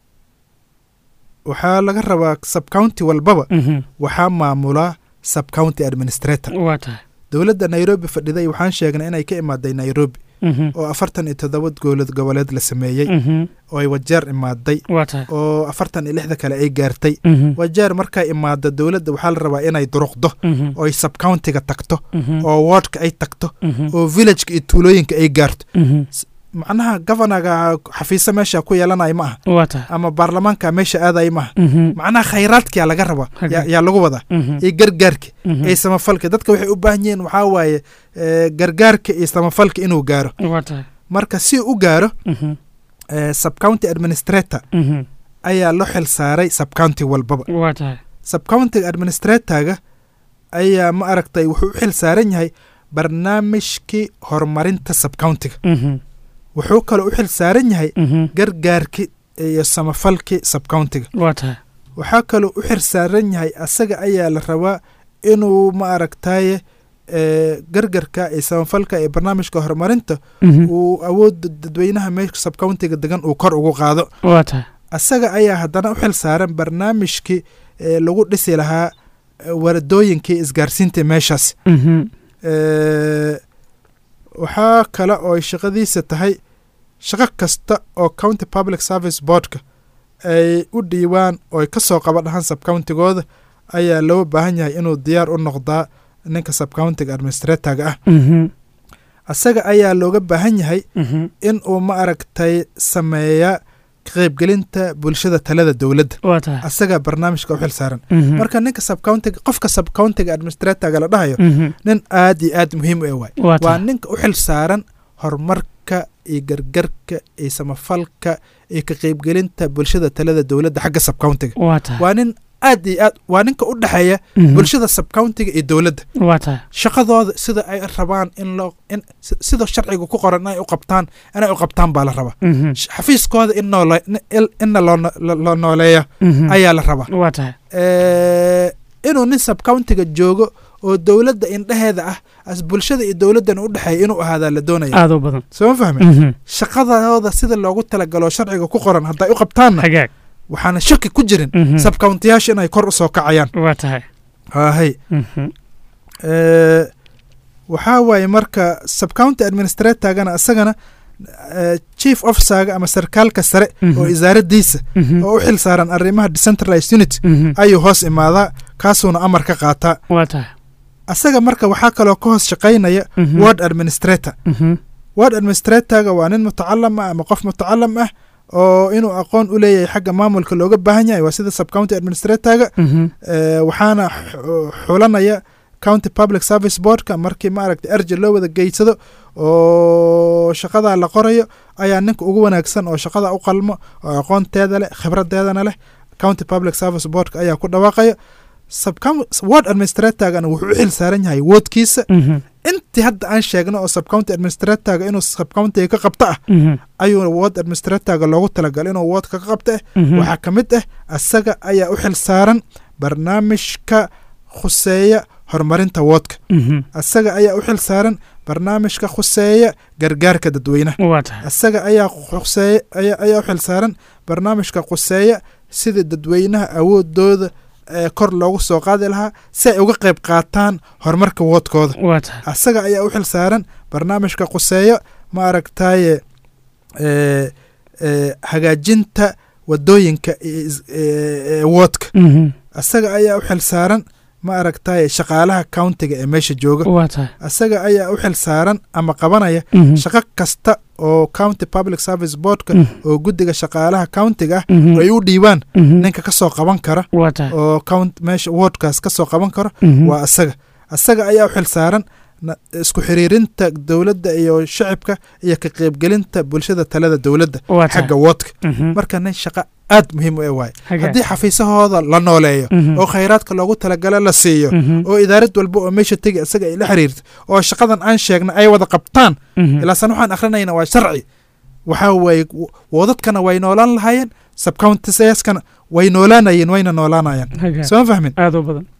waxaa laga rabaa subcounty walbaba Mhm. waxaa maamulaa subcounty administrator waa tahay dowladda nairobi fadhiday waxaan sheegnay inay ka imaaday nairobi Mhm. oo afartan iyo toddoba goolad goboleed la sameeyey Mhm. oo ay wajeer imaaday waa tahay oo afartan iyo lixda kale ay gaartay Mhm. wajeer markay imaado dowladda waxaa la rabaa inay duruqdo Mhm. oo ay subcountiga tagto Mhm. oo wardka ay tagto Mhm. oo villageka iyo tuulooyinka ay gaarto Mhm. macnaha governaga xafiise meesha ku yeelanaya ma aha waa tahay ama baarlamaanka meesha aadaya ma aha Mhm. macnaha khayraadkiyaa laga rabaa Hagaag. yaa- yaa lagu wadaa Mhm. iyo gargaarka Mhm. iyo samafalka dadka waxay u baahan yihiin waxaa waaye eh, gargaarka iyo samafalka inuu gaaro waa tahay marka si uu u gaaro Mhm. eh, subcounty administrator Mhm. ayaa loo xil saaray subcounty walbaba waa tahay subcounty administratorga ayaa ma aragtay wuxuu u xil saaran yahay barnaamijkii horumarinta subcountiga Mhm. wuxuu kaloo u xil saaran yahay Mhm. gargaarki iyo samafalkii subcountiga waa tahay waxaa kaloo u xil saaran yahay asaga ayaa la rabaa inuu ma aragtaye eh, gargarka iyo samafalka iyo barnaamijka horumarinta Mhm. uu awoodda dadweynaha meesha subcountiga degan uu kor ugu qaado waa tahay asaga ayaa haddana u xil saaran barnaamijkii eh, lagu dhisi lahaa eh, waradooyinkii isgaarsiinta meeshaas Mhm. Eh, waxaa kale oo ay shaqadiisa tahay shaqo kasta oo county public service boardka ay u dhiibaan oo ay ka soo qaba dhahaan subcountigooda ayaa loo baahan yahay inuu diyaar u noqdaa ninka subcountiga administratorga ah Mhm. asaga ayaa looga baahan yahay Mhm. in uu ma aragtay sameeya ka qaybgelinta bulshada talada dowladda waa tahay asagaa barnaamijka u xil saaran Mhm. marka ninka subcountiga qofka subcountiga administratorga la dhahayo Mhm. nin aad iyo aad muhiim u eh waay waa waa tahay ninka u xil saaran horumarka iyo gargarka iyo samafalka iyo ka qaybgelinta bulshada talada dowladda xagga subcountiga waa tahay waa nin aad iyo aad waa ninka u dhexeeya Mhm. bulshada subcountiga iyo dowladda waa tahay shaqadooda sida ay rabaan in loo in si- sida sharciga ku qoran inay u qabtaan inay u qabtaan baa la rabaa Mhm. Sh- xafiiskooda in noole in- inna loo no- lo- loo nooleeya Mhm. ayaa la rabaa waa tahay Eh, inuu nin subcountiga joogo oo dowladda indheheeda ah as bulshada iyo dowladdana u dhexeeya inuu ahaadaa la doonaya aad u badan soo ma fahmi Mhm. shaqadooda sida loogu talagalo sharciga ku qoran hadday u qabtaanna hagaag waxaana shaki ku jirin Mhm. subcountiyaasha inay kor u soo kacayaan waa tahay hahay Mhm. Eh, waxaa waaye marka subcounty administratorgana isagana eh, chief officerga ama sarkaalka sare Mhm. oo isaaradiisa Mhm. oo u xil saaran arrimaha decentralized unit Mhm. ayuu hoos imaadaa kaasuuna amar ka qaataa waa tahay asaga marka waxaa kaloo ka hoos shaqaynaya Mhm. ward administrator Mhm. ward administratorga waa nin mutacalam ah ama qof mutacalam ah oo inuu aqoon u leeyahay xagga maamulka looga baahan yahay waa sida subcounty administratorga Mhm. Eh, waxaana xu- xulanaya county public service boardka markii maaragta erja loo wada geysado oo shaqadaa la qorayo ayaa ninka ugu wanaagsan oo shaqada u qalmo oo aqoonteeda leh khibradeedana leh county public service boardka ayaa ku dhawaaqaya Subcom- ward administratorgana wuxuu u xil saaran yahay woodkiisa Mhm. intii hadda aan sheegno oo subcounty administratorga inuu subcountiga ka qabto ah Mhm. ayuu ward administratorga loogu talagalay inuu wardka ka qabto ah Mhm. waxaa ka mid ah asaga ayaa u xil saaran barnaamijka khuseeya horumarinta woodka Mhm. asaga ayaa u xil saaran barnaamijka khuseeya gargaarka dadweynaha waa tahay asaga ayaa khuseeya ayaa, ayaa u xil saaran barnaamijka khuseeya sidii dadweynaha awoodooda ee kor loogu soo qaadi lahaa si ay uga qayb qaataan horumarka woodkooda waa tahay asaga ayaa u xil saaran barnaamijka khuseeyo ma aragtaye ee, ee, hagaajinta wadooyinka iyo is- ee, ee, woodka Mhm. asaga ayaa u xil saaran ma aragtaye shaqaalaha countiga ee meesha jooga waa tahay asaga ayaa u xil saaran ama qabanaya Mhm. shaqo kasta oo county public service boardka Mhm. oo guddiga shaqaalaha countiga ah Mhm. ay u dhiibaan Mhm. ninka ka soo qaban kara waa tahay oo count meesha wardkaas ka soo qaban karo Mhm. waa asaga asaga ayaa u xil saaran na- isku xiriirinta dowladda iyo shacibka iyo ka qaybgelinta bulshada talada dowladda waa tahay xagga woodka Mhm. marka nin shaqo aad muhiim u e waaye hagaag haddii xafiisahooda la nooleeyo Mhm. oo khayraadka loogu talagala la siiyo Mhm. oo idaarad walba oo meesha tegi isaga ay la xiriirto oo shaqadan aan sheegna ay wada qabtaan Mhm. ilaasan waxaan akrinayna waa sharci waxaa waaye w- woodadkana way noolaan lahaayeen subcountisaskana way noolaanayeen wayna noolaanayaan hagaag soo ma fahmin aad u badan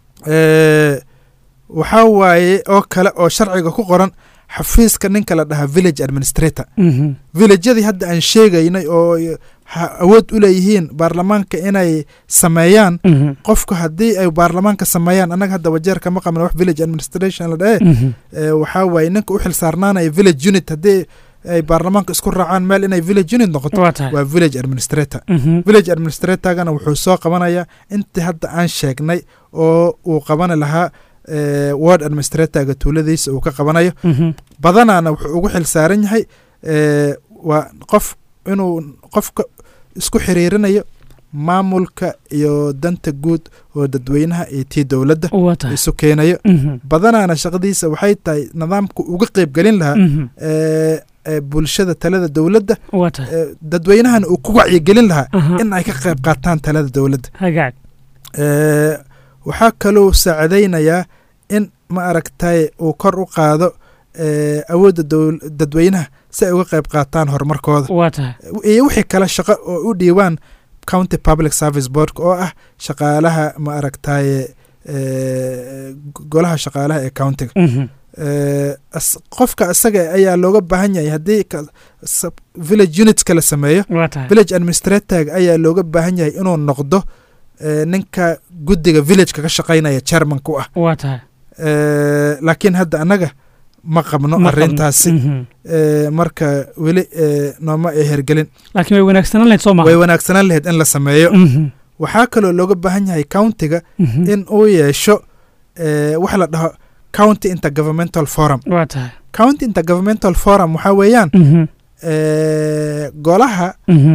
Eh, waxaa waaye oo kale oo sharciga ku qoran xafiiska ninka la dhahaa village administrator Mhm. villageyadii hadda aan sheegaynay oo y- ha- awood u leeyihiin baarlamaanka inay sameeyaan Mhm. qofku haddii ay baarlamaanka sameeyaan annaga hadda wajeerka ma qabna wax village administration la dhahe Mhm. Eh, waxaa waaye ninka u xil saarnaanaya village unit haddii ay baarlamaanka isku raacaan meel inay village unit noqoto waa tahay waa village administrator Mhm. village administratorgana wuxuu soo qabanayaa intii hadda aan sheegnay oo uu qabani lahaa eh, ward administratorga tuuladiisa uu ka qabanayo Mhm. badanaana wuxuu ugu xil saaran yahay eh, waa qof inuu qofka isku xiriirinayo maamulka iyo danta guud oo dadweynaha iyo tii dowladda waa tahay isu keenayo Mhm. badanaana shaqadiisa waxay tahay nidaamku uga qeybgelin lahaa Mhm. eh, eh, bulshada talada dowladda waa tahay eh, dadweynahana uu ku wacyigelin lahaa Aha. in ay ka qayb qaataan talada dowladda hagaag Eh, waxaa kaloo saacadaynayaa in ma aragtay uu kor u qaado eh, awoodda dowl- dadweynaha si ay uga qayb qaataan horumarkooda waa tahay iyo wixii kale shaqo oo u dhiibaan county public service boardka oo ah shaqaalaha ma aragtaye eh, golaha shaqaalaha ee countiga Mhm. Eh, as- qofka isaga ayaa looga baahan yahay haddii ka- sub- village unitska la sameeyo waa tahay village administratorg ayaa looga baahan yahay inuu noqdo eh, ninka guddiga villageka ka shaqaynaya chairmanka u ah waa tahay Eh, laakiin hadda annaga ma qabno Ma qabno. arrintaasi Mhm. Eh, marka weli eh, nooma ay hergelin laakiin way wanaagsanaan lahayd soo way maha wanaagsanaan lahayd in la sameeyo Mhm. waxaa kaloo looga baahan yahay countiga Mhm. in uu yeesho eh, wax la dhaho county intergovernmental forum waa tahay county intergovernmental forum waxaa weeyaan Mhm. eh, golaha Mhm.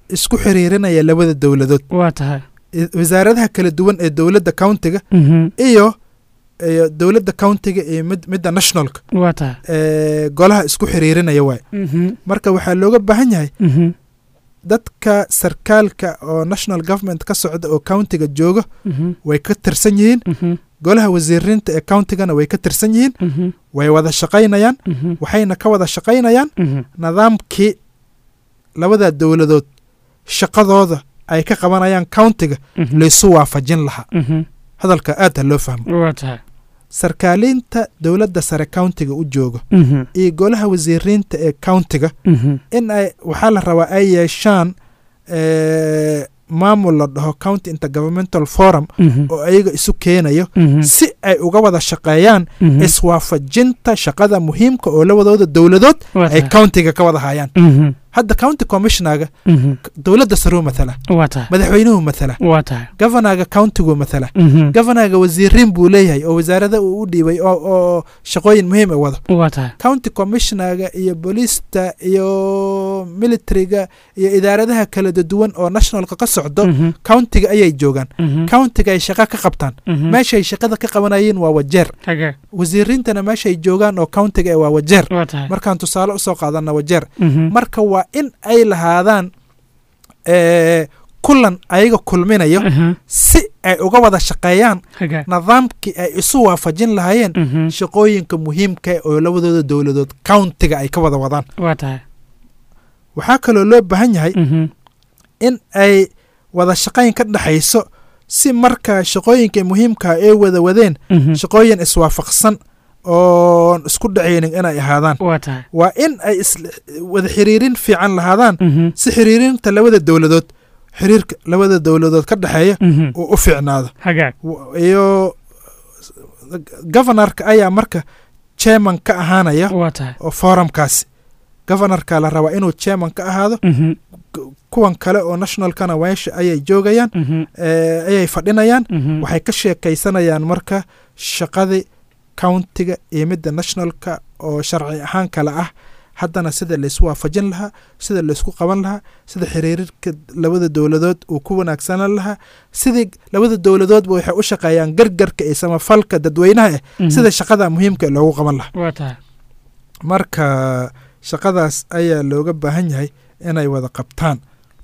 isku xiriirinaya labada dowladood waa tahay i- wasaaradaha kala duwan ee dowladda countiga Mhm. iyo iyo dowladda countiga iyo mid midda nationalka waa tahay ee golaha isku xiriirinaya waay Mhm. marka waxaa looga baahan yahay Mhm. dadka sarkaalka oo national government ka socda oo countiga jooga Mhm. way ka tirsan yihiin Mhm. golaha wasiiriinta ee countigana way ka tirsan yihiin Mhm. way wada shaqaynayaan Mhm. waxayna ka wada shaqaynayaan Mhm. nidaamkii labada dowladood shaqadooda ay ka qabanayaan countiga Mhm. laysu waafajin lahaa Mhm. hadalka aad ha loo fahmo waa tahay sarkaaliinta dowladda sare countiga u jooga Mhm. iyo golaha wasiiriinta ee countiga Mhm. in ay waxaa la rabaa ay yeeshaan eh, maamul la dhaho county intergovernmental forum Mhm. oo ayaga isu keenayo Mhm. si ay uga wada shaqeeyaan Mhm. iswaafajinta shaqada muhiimka oo labadooda dowladood waa ay tahay countiga ka wada hayaan Mhm. hadda county commissionaga Mhm. dowladda saruu mathala waa tahay madaxweynuhu mathala waa tahay governaga countigu mathala Mhm. governaga wasiiriin buu leeyahay oo wasaarada uu u dhiibay oo oo shaqooyin muhiim a wado waa tahay county commissionaga iyo booliista iyo militariga iyo idaaradaha kala duwan oo nationalka ka socdo Mhm. countiga ayay joogaan Mhm. countiga ay shaqa ka qabtaan Mhm. meeshay shaqada ka qabanayeen waa wajeer hagaag wasiiriintana meeshay joogaan oo countiga ee waa wajeer waa tahay markaan tusaale usoo qaadana wajeer Mhm. marka waa in ay lahaadaan eh, kulan ayaga kulminayo Mhm. si ay uga wada shaqeeyaan hagaag nidaamkii ay isu waafajin lahaayeen Mhm. shaqooyinka muhiimka eh oo labadooda dowladood countiga ay ka wada wadaan waa tahay waxaa kaloo loo baahan yahay Mhm. in ay wada shaqayn ka dhexayso si marka shaqooyinka muhiimka ay wada wadeen Mhm. shaqooyin iswaafaqsan oon isku dhacaynin inay ahaadaan waa tahay waa in ay is- wada xiriirin fiican lahaadaan Mhm. si xiriirinta labada dowladood xiriirka labada dowladood ka dhexeeya Mhm. uu u fiicnaado hagaag W- iyo governorka ayaa marka chairman ka ahaanaya waa tahay oo forumkaasi governorka la rabaa inuu chairman ka ahaado Mhm. Ku- kuwan kale oo nationalkana meesha ayay joogayaan Mhm. eh, ayay fadhinayaan Mhm. waxay ka sheekaysanayaan marka shaqadii countiga iyo midda nationalka oo sharci ahaan kale ah haddana sida laysku waafajin lahaa sida laysku qaban lahaa sida xiriirka labada dowladood uu ku wanaagsanaan lahaa sidii labada dowladoodba waxay u shaqeeyaan gargarka iyo samafalka dadweynaha eh Mhm. sida shaqada muhiimka ee loogu qaban lahaa waa tahay marka shaqadaas ayaa looga baahan yahay inay wada qabtaan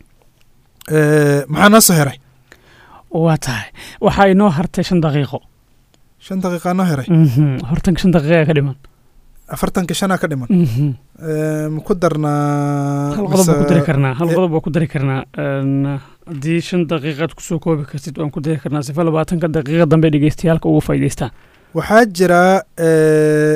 Eh, maxaa noo soo heray waa tahay waxaa inoo hartay shan daqiiqo shan daqiiqaa noo heray Mhm. hortan shan daqiiqa ka dhiman afartanka shanaa ka dhiman Mhm. Eh, ma ku darnaa hal qodob baa ku mise- dari karnaa hal eh, qodob baa ku dari karnaa Een, haddii shan daqiiqaad kusoo koobi kartid waan ku dari karnaa sifa labaatanka daqiiqa dambe dhegeystayaalka ugu faa'iidaystaan waxaa jira eh,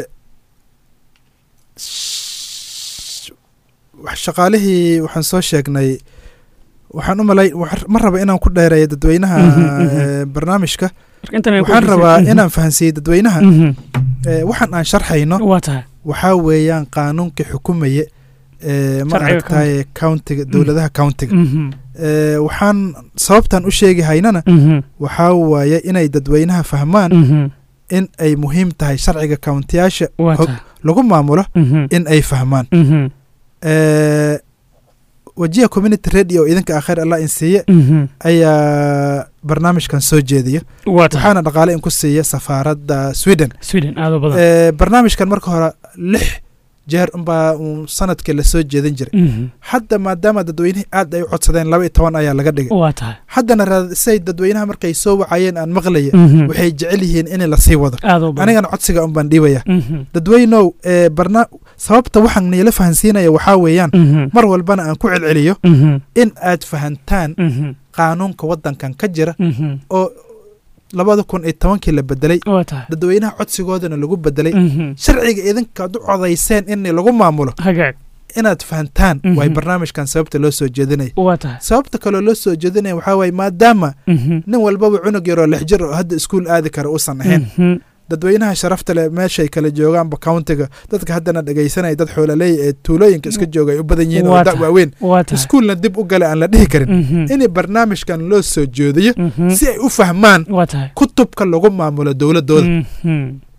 sh- wax- shaqaalihii waxaan soo sheegnay waxaan u malay wax- ma raba inaan ku dheereeyo dadweynaha Mhm, mhm. eh, barnaamijka marka intan ay ku waxaan dhigtay- rabaa Mhm. inaan fahansiiyo dadweynaha Mhm. eh, waxaan aan sharxayno waa tahay waxaa weeyaan qaanuunka xukumaya eh, ma Sharciga aragtaye countiga dowladaha countiga Mhm. Eh, waxaan sababtan u sheegi haynana Mhm. waxaa waaye inay dadweynaha fahmaan Mhm. in ay muhiim tahay sharciga countiyaasha waa hog- tahay lagu maamulo Mhm. in ay fahmaan Mhm. Eh, wajiha community radio oo idinka akhir allah in siiye Mhm. ayaa barnaamijkan soo jeediya waa tahay waxaana dhaqaale in ku siiya safaaradda sweden sweden aad u badan Eh, barnaamijkan marka hore lix jeer unbaa uun sanadkii lasoo jeedin jiray Mhm. hadda maadaama dadweynihii aad ay u codsadeen laba iyo toban ayaa laga dhigay waa tahay haddana raad- say dadweynaha markay soo wacayeen aan maqlaya Mhm. waxay jecel yihiin in lasii wado aad u badan anigana codsiga unbaan dhiibaya Mhm. dadweynow ee barna sababta waxaan niila fahansiinaya waxaa weeyaan Mhm. mar walbana aan ku celceliyo Mhm. in aad fahantaan Mhm. qaanuunka waddankan ka jira Mhm. oo labada kun iyo tobankii la bedelay waa tahay dadweynaha codsigoodana lagu bedelay Mhm. sharciga idinkaad u codayseen in lagu maamulo hagaag inaad fahantaan Mhm. waay barnaamijkan sababta loo soo jeedinaya waa tahay sababta kaloo loo soo jeedinaya waxaa waaye maadaama Mhm. nin walbaba cunug yaroo lix jir oo hadda iskuul aadi kara uusan ahayn Mhm. dadweynaha sharafta leh meeshay kala joogaanba countiga dadka haddana dhegaysanaya dad xoolaleey ee tuulooyinka iska jooga ay u badan yihiin oo Waa da tahay. waaweyn waa tahay iskuulna dib u gale aan la dhihi karin Mhm. in barnaamijkan loo soo jeediyo Mhm. si ay u fahmaan waa tahay kutubka lagu maamulo dowladooda Mhm.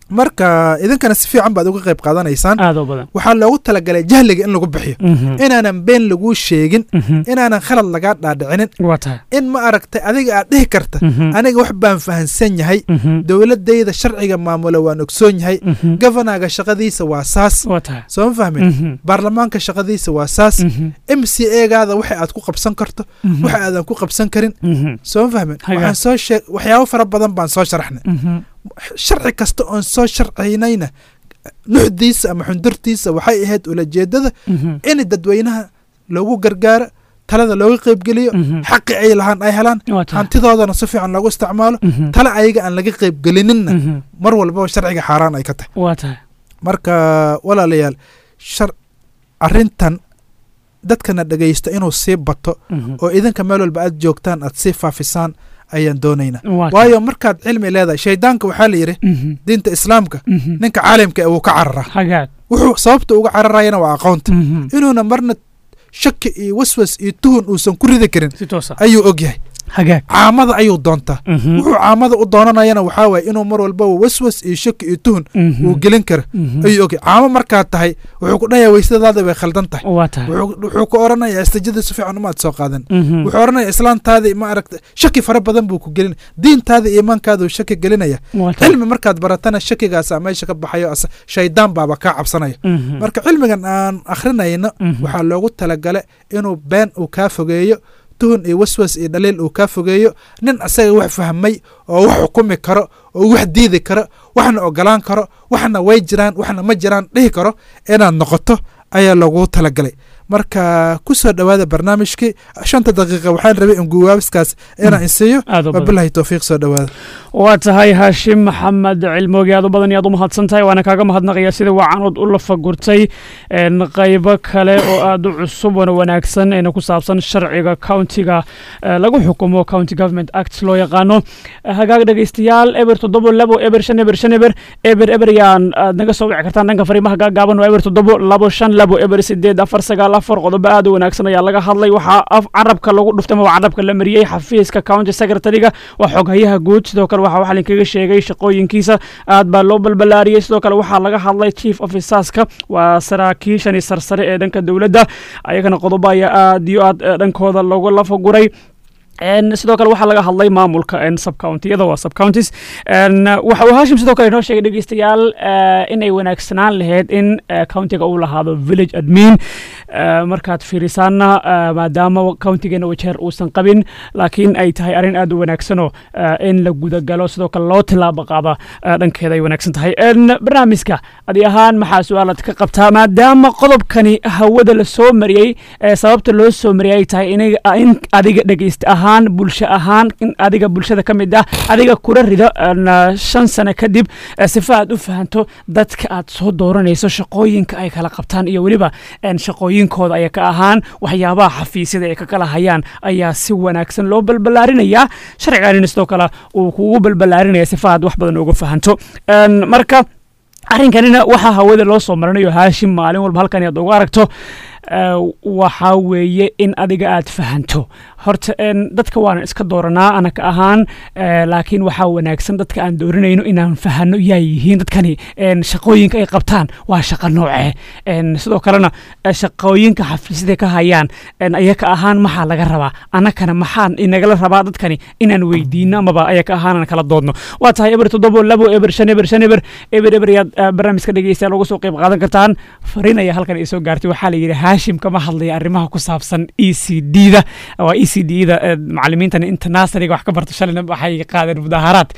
marka idinkana si fiican baad uga qayb qaadanaysaan aad oo badan waxaa loogu talagalay jahliga in lagu bixiyo Mhm. inaanan been laguu sheegin Mhm. inaanan khalad lagaa dhaadhicinin waa tahay in ma aragtay adiga aad dhihi karta Mhm. aniga wax baan fahansan yahay Mhm. dowladayda sharciga maamula waan ogsoon yahay Mhm. governaga shaqadiisa waa saas waa tahay soo ma fahmin Mhm. baarlamaanka shaqadiisa waa saas Mhm. m c egaada waxa aad ku qabsan karto Mhm. waxa aadan ku qabsan karin Mhm. soo ma fahmin Haga. waxaan soo sheeg waxyaabo fara badan baan soo sharaxnay Mhm. sharci kasta oon soo sharcaynayna nuxdiisa ama xundurtiisa waxay ahayd ulajeedada Mhm. in dadweynaha loogu gargaaro talada looga qaybgeliyo Mhm. xaqi ay lahaan ay helaan waa tahay hantidoodana si fiican loogu isticmaalo Mhm. tale ayaga aan laga qaybgelininna Mhm. mar walbaba sharciga xaaraan ay ka tahay waa tahay marka walaalayaal shar arrintan dadkana dhegaysta inuu sii bato Mhm. oo idinka meel walba aad joogtaan aad sii faafisaan ayaan doonaynaa waa tahay waayo markaad cilmi leedahay shaydaanka waxaa la yidhi Mhm. diinta islaamka Mhm. ninka caalimka ee wuu ka cararaa hagaag wuxuu sababta uga cararayana waa aqoonta Mhm. inuuna marna shaki iyo waswas iyo tuhun uusan ku ridi karin si toosa ayuu og yahay hagaag caamada ayuu doontaa Mhm. wuxuu caamada u doonanayana waxaa waaye inuu mar walbaba waswas iyo shaki iyo tuhun Mhm. uu gelin karo Mhm. ayuu ogyahay caamo markaad tahay wuxuu ku dhahayaa weysadaada way khaldan tahay waa tahay wuxuu wuxuu ku oranayaa istijada si fiican umaad soo qaadan Mhm. wuxuu oranayaa islaantaadii ma aragta shaki fara badan buu ku gelin diintaada iyo iimaankaaduu shaki gelinaya waa tahay cilmi markaad baratana shakigaasaa meesha ka baxayo as- shaydaan baaba kaa cabsanaya Mhm. marka cilmigan aan akhrinayno Mhm. waxaa loogu talagala inuu been uu kaa fogeeyo tuhun iyo waswas iyo dhaliil uu kaa fogeeyo nin asaga wax fahmay oo wax xukumi karo oo wax diidi karo waxna ogolaan karo waxna way jiraan waxna ma jiraan dhihi karo inaad noqoto ayaa loogu talagalay marka ku soo dhowaada barnaamijkii shanta daqiiqa waxaan rabay in guwaabiskaas inaan insiiyo aad u badan wabilahi towfiiq soo dhowaada waa tahay haashim maxamed cilmoogi aad u badan iyo aad u mahadsan tahay waana kaaga mahadnaqaya sida waacanood u lafagurtay een, qaybo kale oo aad u cusub wana wanaagsan eena ku saabsan sharciga countiga eh, lagu xukumo county government act loo yaqaano Eh, hagaag dhegeystayaal eber toddobo labo eber shan eber shan eber eber eber yaan aad naga soo wici kartaan dhanka fariimaha gaagaaban waa eber toddobo labo shan labo eber sideed afar sagaal afar qodobo aad u wanaagsan ayaa laga hadlay waxaa af carabka lagu dhuftay ama carabka la mariyey xafiiska county secretary-ga waa xoghayaha guud sidoo kale waxaa waxaa linkaga sheegay shaqooyinkiisa aad baa loo balbalaariyey sidoo kale waxaa laga hadlay chief officerska waa saraakiishani sarsare ee dhanka dowladda ayagana qodobo ayaa aad iyo aad eh, dhankooda loogu lafaguray En, sidoo kale waxaa laga hadlay maamulka en, subcountiyada waa subcounties En, waxa uu haashim sidoo kale inoo sheegay dhegeystayaal eh, inay wanaagsanaan lahayd in eh, countiga uu lahaado village admin Eh, markaad fiirisaanna eh, maadaama countigeena wajeer uusan qabin laakiin ay tahay arrin aad u wanaagsanoo eh, in la gudagalo sidoo kale loo tilaabo qaada eh, dhankeeda ay wanaagsan tahay En, barnaamijka adi ahaan maxaa su-aalaad ka qabtaa maadaama qodobkani hawada la soo mariyey eh, sababta loo soo mariyay ay tahay inaga- in adiga dhegeysta ahaan bulsho ahaan in adiga bulshada ka mid ah adiga kula rido en, eh, shan sano kadib eh, sifa aad u fahanto dadka aad soo dooranayso shaqooyinka ay kala qabtaan iyo weliba en, shaqooyinkooda ay ka ahaan waxyaabaha xafiisyada ay ka kala hayaan ayaa si wanaagsan loo balbalaarinayaa sharciganina sidoo kale uu kugu balbalaarinaya sifa aad wax badan uga fahanto En, marka arrinkanina waxaa hawada loo soo marinayo haashim maalin walba halkan aad ugu aragto eh, waxaa weeye in adiga aad fahanto horta en, dadka waana iska dooranaa anaka ahaan eh, laakiin waxaa wanaagsan dadka aan dooranayno inaan fahano yaa yihiin dadkani en, shaqooyinka ay qabtaan waa shaqo noocee En, sidoo kalena eh, shaqooyinka xafiisyada ka hayaan en, ayaka ahaan maxaa laga rabaa anakana maxaa inagala rabaa dadkani inaan weydiino amaba ayaka ahaan aan kala doodno waa tahay eber toddobo labo eber shan eber shan eber eber eber yaad eh, barnaamijka dhegeystayaal uga soo qayb qaadan kartaan fariin ayaa halkan isoo gaartay waxaa la yidhi haashim kama hadlaya arrimaha ku saabsan e c d da waa e c d da eh, macallimiintan inta naasariga wax ka barto shalayna waxay qaadeen mudaaharaad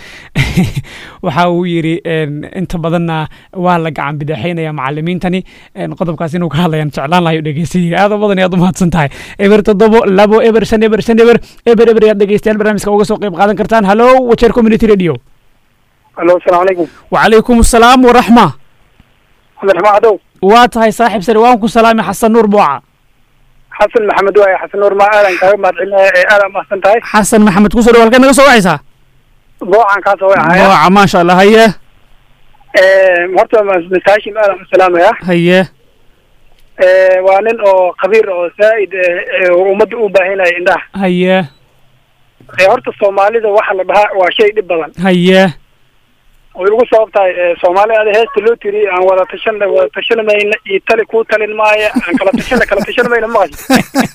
waxa uu yidhi en, inta badanna waa la gacan bidaaxeynaya macallimiintani en, qodobkaas inuu ka hadlayaan jeclaan lahayo dhegeystayihi aad u badan iyo aad u mahadsan tahay eber toddobo labo eber shan eber shan eber eber eber yaad dhegeystayaal barnaamijka uga soo qayb qaadan kartaan hallo wajeer community radio alo asalaamu calaykum وعليكم السلام ورحمة cabdiraxmaan cadow waa tahay saaxiib sare waan ku salaamay xasan nuur buuca xasan maxamed waaye xasan nuur maa aadan kaaga mahadcelinaya ee aadan mahadsan tahay xasan maxamed kusoo dhaw halkee naga soo wacaysaa boocan kaasoo way ahaya buuca maasha allah haye horta mr hashim aadan u salaamaya haye waa nin oo khabiir oo zaa'id eh, oo ummadda u baahinaya indhaha haye Eh, horta soomaalida waxa la dhahaa waa shay dhib badan haye way ugu sabab tahay eh, soomaali ada heesta loo tiri aan wada tashan wada tashan mayna iyo tali kuu talin maaya aan kala tashan kala tashan mayna maqasho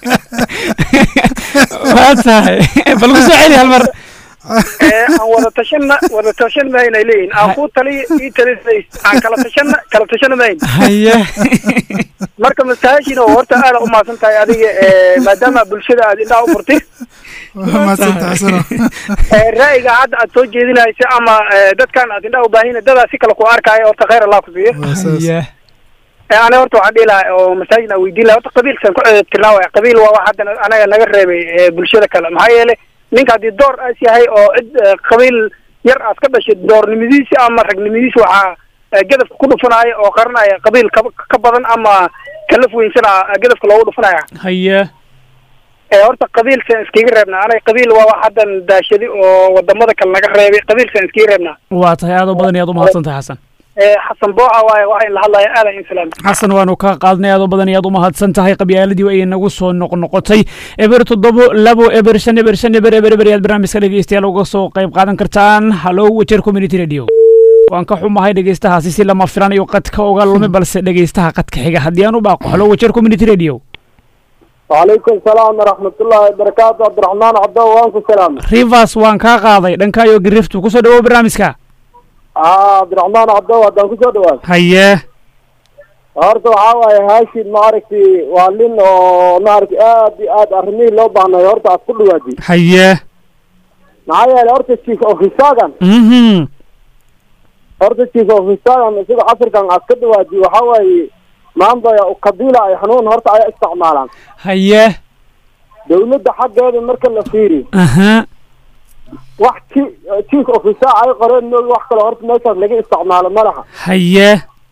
waa tahay bal ku soo celi hal mar Eh, aan wada tashanna wada tashan mayna ay leeyihin aan kuu taliyo ii talin mays aan kala tashanna kala tashan mayn haye marka masaajin oo horta aada u mahadsan tahay adiga eh, maadaama bulshada aad indhaha u furtay waa mahadsanta xasano Eh, ra'yiga hadda aad soo jeedinaysa ama eh, dadkan aad indhaha u baahin dadaa si kale ku arkaayo horta khayr allah ku siiyo waa saas haye Eh, aniga horta waxaan dhihi lahaa oo masaajid aan weydiin lahaa horta qabiilkan ku tirnaa waay qabiil waa wax hadda anaga naga reebay eh, bulshada kale maxaa yeelay ninka haddii door aas yahay oo cid eh, qabiil yar aad ka dhashay doornimadiisi ama ragnimadiisi waxaa eh, gadafka ku dhufanaya oo qaranaya qabiil ka ka badan ama kalaf weynsan ah gadafka loogu dhufanaya haye ee horta qabiilsan iskaga reebnaa anaga qabiil waa wax haddan daashadi oo wadamada kale naga reebay qabiilsan iskaga reebnaa waa tahay aad u badan iyo aad u mahadsan tahay xasan ee xasan booca waaye waxaa in la hadlaya aadan insalaam xasan waanu ka qaadnay aad u badan iyo aad u mahadsan tahay qabyaaladii ay nagu soo noqnoqotay eber toddobo labo eber shan eber shan eber eber eber ayaad barnaamijka dhegeystayaal uga soo qayb qaadan kartaan hallo wajer community radio waan ka xumahay dhegeystahaasi si lama filanayo qadka uga lumi balse dhegeystaha qadka xiga haddii aan u baaqo hallo wajer community radio وعليكم السلام ورحمة الله وبركاته عبد الرحمن عبد الله وانكم السلام rivers waan kaa qaaday dhankaayo giriftu kusoo dhawow barnaamijka اه عبد الرحمن عبد الله هدان كسو دوان haye horta waxaa waaye haashid maaragtay waa nin oo maaragtay aad iyo aad arrimihii loo baahnay horta aad ku dhawaadi haye maxaa yeelay horta chief offisagan mhm horta chief offisagan isaga casirkan aad ka dhawaadi waxaa waaye maanta qabiila ay xanuun horta ay isticmaalaan haye dawladda xaggeeda marka la fiiri aha wax chi- chief officer ay qoreen moogi wax kale horta meeshaas laga isticmaalo ma laha haye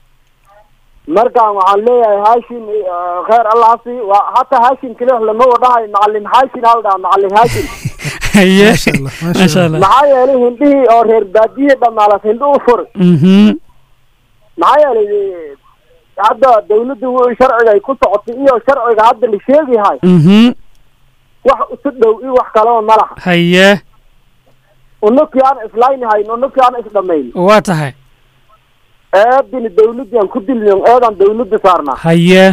markaan waxaan leeyahay haashim eh, kheer allahasi waa hataa haashim keliya lama wadhahay macalin haashim hal dhaha macalin haashim haye maasha allah maasha maasha allah allah maxaa yeelay hindhihii oo reer baadiyihii dhamaalas hindho u furi mhm maxaa yeelay eh, hadda dawladda w- sharciga ay ku socotay iyo sharciga hadda la sheegayahay mhm wax isu dhow iyo wax kaleba ma laha haye unukii aan islaynahayn unukii aan isdhamayn waa tahay eedini dawladdii aan ku dilin eedaan dawladda saarnaa haye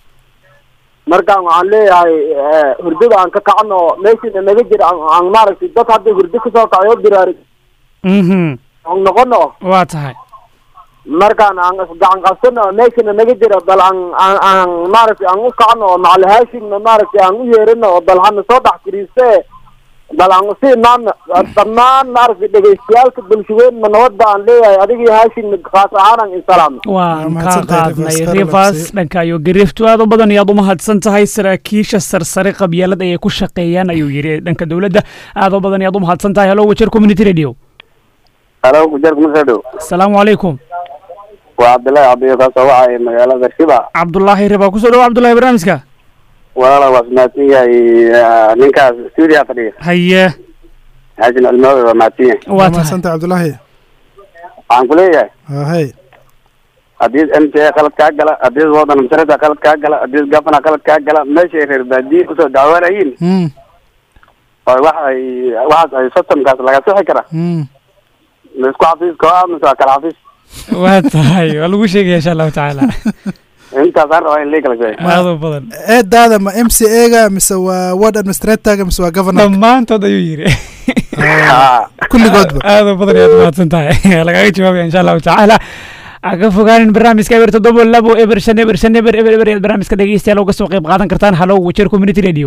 markaan waxaan leeyahay eh, hurdada aan ka kacno meeshina naga jira aan- aan maaragtay dad hadda hurdo kasoo kacayo biraari mhm aan noqono waa tahay markaan aan isgacan qabsano meeshana naga jira bal aan aan aan maaragtay aan u kacno oo macali haashimna maaragtay aan u yeerino oo bal hana soo dhex firiiste bal aan usii naana dhammaan maaragtay dhegeystayaalka bulshaweynna nabadda aan leeyahay adigii haashimna kaas ahaanaan insalaamno waan ka mahadsantahay, qaadnay Rivers. rivers Khayr dhanka iyo gariiftu aad u badan iyo aad u mahadsan tahay saraakiisha sarsare qabyaalad ayay ku shaqeeyaan ayuu yidhi dhanka dowladda aad u badan iyo aad u mahadsan tahay hallo wajer community radio halo gujar kumasadhow asalaamu calaykum waa cabdillahi cabdiyo kaasoo wacay magaalada shiba cabdullaahi riba kusoo dhawo cabdullahi barnaamijka walaala waa mahadsan yahay eh, ninkaas stuudiya fadhiya haye xasan almaawi waa mahadsan yahay waa waa tahay mahadsanta cabdullaahi waxaan ku leeyahay waa hay haddii m t a qalad kaa gala haddii wadan masarada qalad kaa gala haddii gafana qalad kaa gala meeshay reer baadiye kusoo dacwaanayiin mm oo wax ay waxaas ay sotomkaas laga sixi kara mm ma isku xafiiska oo ah mise waa kala xafiis waa tahay waa lagu sheegaya insha allahu tacaala intaasaan rabaa in lii kala sheego aad u badan eedaada ma m c a ga mise waa ward administratorga mise waa governor dhammaantood ayuu yidhi Ah, kulligoodba aad u badan iyo aad u mahadsan tahay lagaga jawaabaya insha allahu tacaala ha ka fogaanin barnaamijka eber toddoba labo eber shan eber shan eber eber eber ayaad barnaamijka dhegeystayaal uga soo qayb qaadan kartaan hallo wajer community radio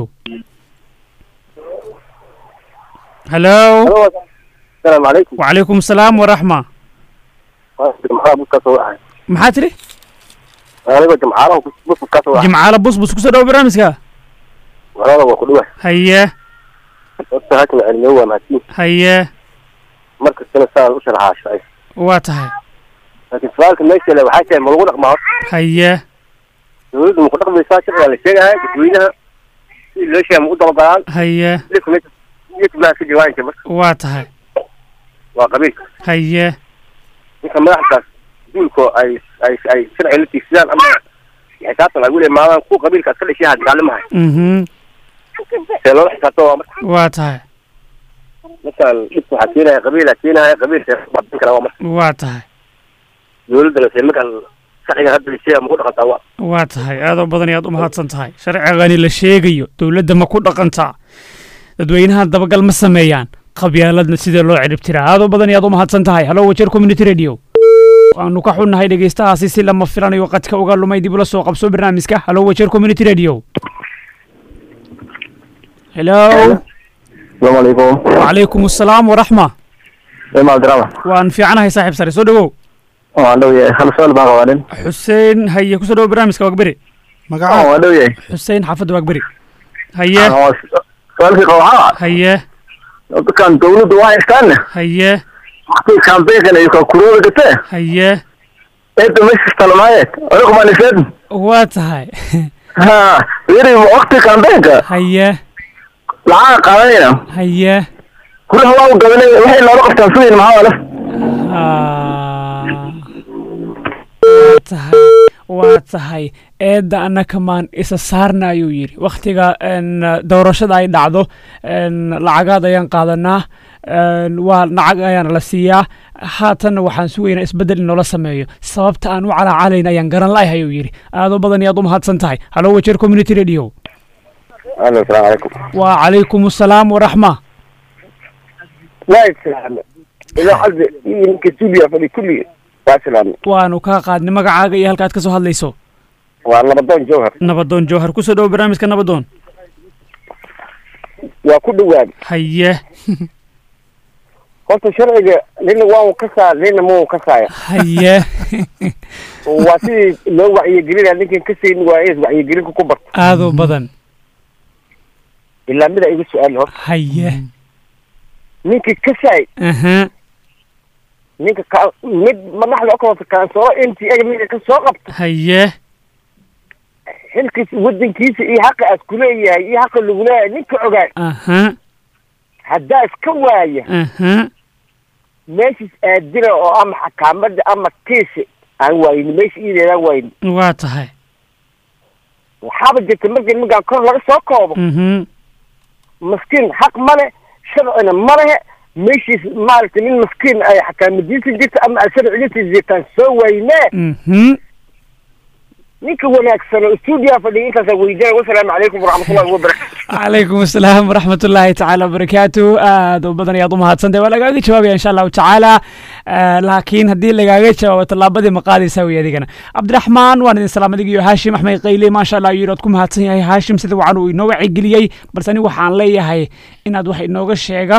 hallo asalaamu calaykum wacalaykum salaam waraxma jamcaala bus kasoo wacay maxaa tiri anigoo jamcaalaha bus kasoo wacay jimcaala busbus kusoo dhawo barnaamijka walaala waa ku dhuwa haye horta hakna cilmiyo waa mahadsan haye markastana saan u sharaxaa waa tahay laakiin su-aalka meesha le waxaa tahay ma lagu dhaqmaa horta haye dawladdu ma ku dhaqmaysaa sharcigaa la sheegahay dadweynaha si loo sheega ma u dabagalaan haye dadka meesha dadka baa ka jawaanka marka waa tahay waa qabiilka haye ninka madaxdaas duulko ay ay ay sharci la tiigsadaan ama xisaabtan ay weli maadaan kuwa qabiilka iska dhashay ha dagaalamahay mhm see loola xisaabtama waa marka waa tahay markaan dhibka waxaa keenaya qabiila keenaya qabiilka badin kara waa marka waa tahay dowladda lase markaan sharciga hadda lisheega ma ku dhaqantaa wa waa tahay aadoo badan ayaad u mahadsan tahay sharcigani la sheegayo dowladda ma ku dhaqantaa dadweynaha dabagal ma sameeyaan qabyaaladna sidee loo ciribtiraa aadoo badan ayaad u mahadsan tahay hallo wajeer community radio waanu ka xunnahay dhegeystahaasi si lama filanayo qadka uga lumay dib ula soo qabso barnaamijka hallo wajeer community radio hello السلام عليكم وعليكم السلام ورحمة ايما عبد الرحمن waan fiicanahay saaxiib sare soo dhawow waan dhow yahay hal su'aal baan qabaanin xuseen haye kusoo dhawo barnaamijka waagberi magaca waan dhow yahay xuseen xaafadda waagberi haye su'aalkii qaba waxaa haye dadkan dowladdu waa haystaanne haye waqtiga kambeynkan ay kuruuda gatee haye eedda meesha talmaaye anigu maan isleed waa tahay ha yiri waqtiga kambeynka haye lacag qaadanayna haye kulaha waa u gabanay waxay noola qabtaan sugayn maxaa wala Ah. waa tahay waa tahay eedda annaka maan isa saarna ayuu yidhi wakhtiga n doorashada ay dhacdo n lacagaad ayaan qaadanaa n waa lacag ayaana la siiyaa haatanna waxaan sugaynaa isbeddel in noola sameeyo sababta aan u calaacalayn ayaan garan la'ahay ayuu yidhi aadoo badan ayaad u mahadsan tahay hallo wajeer community radio alo asalaamu calaykum wa calaykum assalaam waraxma waa islaame ilaa hadda iyo ninka stuudiya fadhi kulli waa islaame waanu kaa qaadnay magacaaga iyo halkaad ka soo hadlayso waa labadoon jawhar nabadoon jowhar kusoo dhawo barnaamijka nabadoon waa ku dhawaad haye horta sharciga nina waa un ka saa nina ma un ka saaya haye waa sidii loo wacyigelinaya ninkan ka sayni waa is wacyigelinka ku barto aadoo badan ilaa mida iga su-aal horta haye ninka ka saay aha ninka ka mid madaxda okota kaansoo n t a ninka ka soo qabta haye xilkiis wadankiisa iyo xaqa aad kuleeyahay iyo xaqa lagu leeyahay ninka ogaay aha haddaa iska waaya aha meeshiis aadila oo ama xakaamada ama kiisi aan waayni meesha iideedaan waayni waa tahay waxaaba jirta markii nimankaan kor laga soo koobo mhm maskiin xaq male sharcina ma lehe meeshiis maaragtay nin maskiin ay xakaamadiisa jirta ama ay sharcigiisa jirtaan soo waynee mhm ninka wanaagsan oo stuudiyaa fadhiya intaasaa weydiinaya wasalaamu calaykum waraxmatullahi wabarakatu calaykum asalaam waraxmat ullaahi tacaala wabarakaatu aad u badan ayaad u mahadsantahay waa lagaaga jawaabaya insha allahu tacaala Eh, laakiin haddii lagaaga jawaabo tallaabadii ma qaadaysaa wey adigana cabdiraxmaan waan idin salaam adiga iyo haashim axmed qayle maasha allah yidhi ood ku mahadsan yahay haashim sida wacan uu inoo wacigeliyey balse anigu waxaan leeyahay inaad wax inooga sheega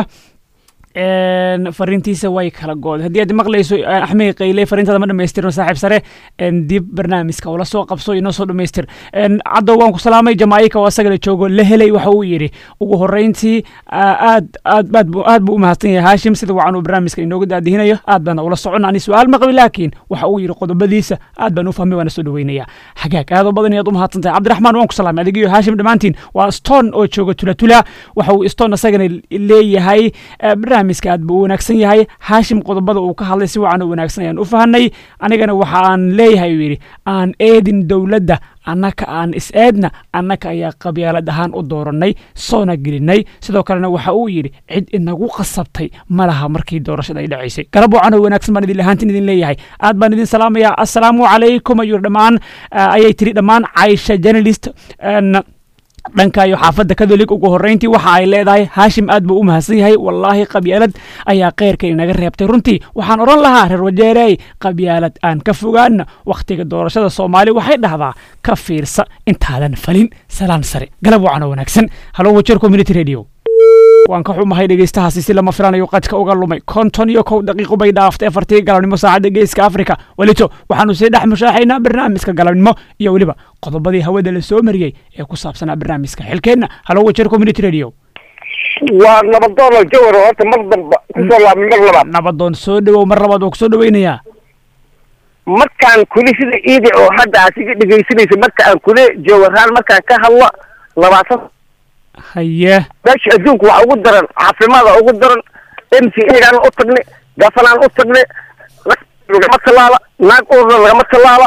een, fariintiisa way kala gooday haddii aad maqlayso eh, axmed qayle fariintaada ma dhamaystirno saaxiib sare een, dib barnaamijka ula soo qabso inoo soo dhamaystir Een, caddow waan ku salaamay jamaaika oo asagana joogo la helay waxa uu yidhi ugu horreyntii ah, aad aad aad buu aad buu u mahadsan yahay haashim sida wacan uu barnaamijka inooga daadihinayo aad baana ula socon ani su-aal ma qabi laakiin waxa uu yidhi qodobadiisa aad baan u fahmay waana soo dhaweynaya xagaag aad oo badan ayaad u mahadsan tahay cabdiraxmaan waan ku salaamay adiga iyo haashim dhammaantiin waa stone oo jooga tulatula waxa uu stone asagana leeyahay eh, barnaamijka aad buu u wanaagsan yahay haashim qodobada uu ka hadlay si wacan u wanaagsan ayaan u fahanay anigana waxa aan leeyahay uu yidhi aan eedin dowladda annaka aan is-eedna annaka ayaa qabyaalad ahaan u dooranay soona gelinay sidoo kalena waxa uu yidhi cid inagu qasabtay ma laha markii doorashada ay dhacaysay garab wacan oo wanaagsan baan idin lahaantin idin leeyahay aad baan idin salaamayaa assalaamu calaykum ayuu dhammaan ah, ayay tiri dhammaan caisha journalist een, dhanka iyo xaafadda kadolig ugu horreyntii waxa ay leedahay haashim aad buu u mahadsan yahay wallaahi qabyaalad ayaa kheyrka inaga reebtay runtii waxaan odhan lahaa reer wajeerey qabyaalad aan ka fogaana wakhtiga doorashada soomaali waxay dhahdaa ka fiirsa intaadan falin salaan sare galab wacan oo wanaagsan halo wajeer community radio waan ka xumahay dhegeystahaasi si lama filanayo qadka uga lumay konton iyo kow daqiiqo bay dhaaftay afartii galabnimo saacadda geeska afrika welito waxaanu sii dhex mushaaxaynaa barnaamijka galabnimo iyo weliba qodobadii hawada la soo mariyey ee ku saabsanaa barnaamijka xilkeenna halo wajeer community radio waa nabadoon oo jawhar oo horta mar damba kusoo laabmay mar labaad nabadoon soo dhawow mar labaad waa ku soo dhaweynayaa markaan kuli sida iidi oo hadda aad iga dhegaysanaysa marka aan kule jawharaan markaan ka hadlo labaatan haye meesha adduunka waxaa ugu daran caafimaada ugu daran m c agaan u tagnay gafanaan u tagnay lagama tallaala naag urna lagama tallaala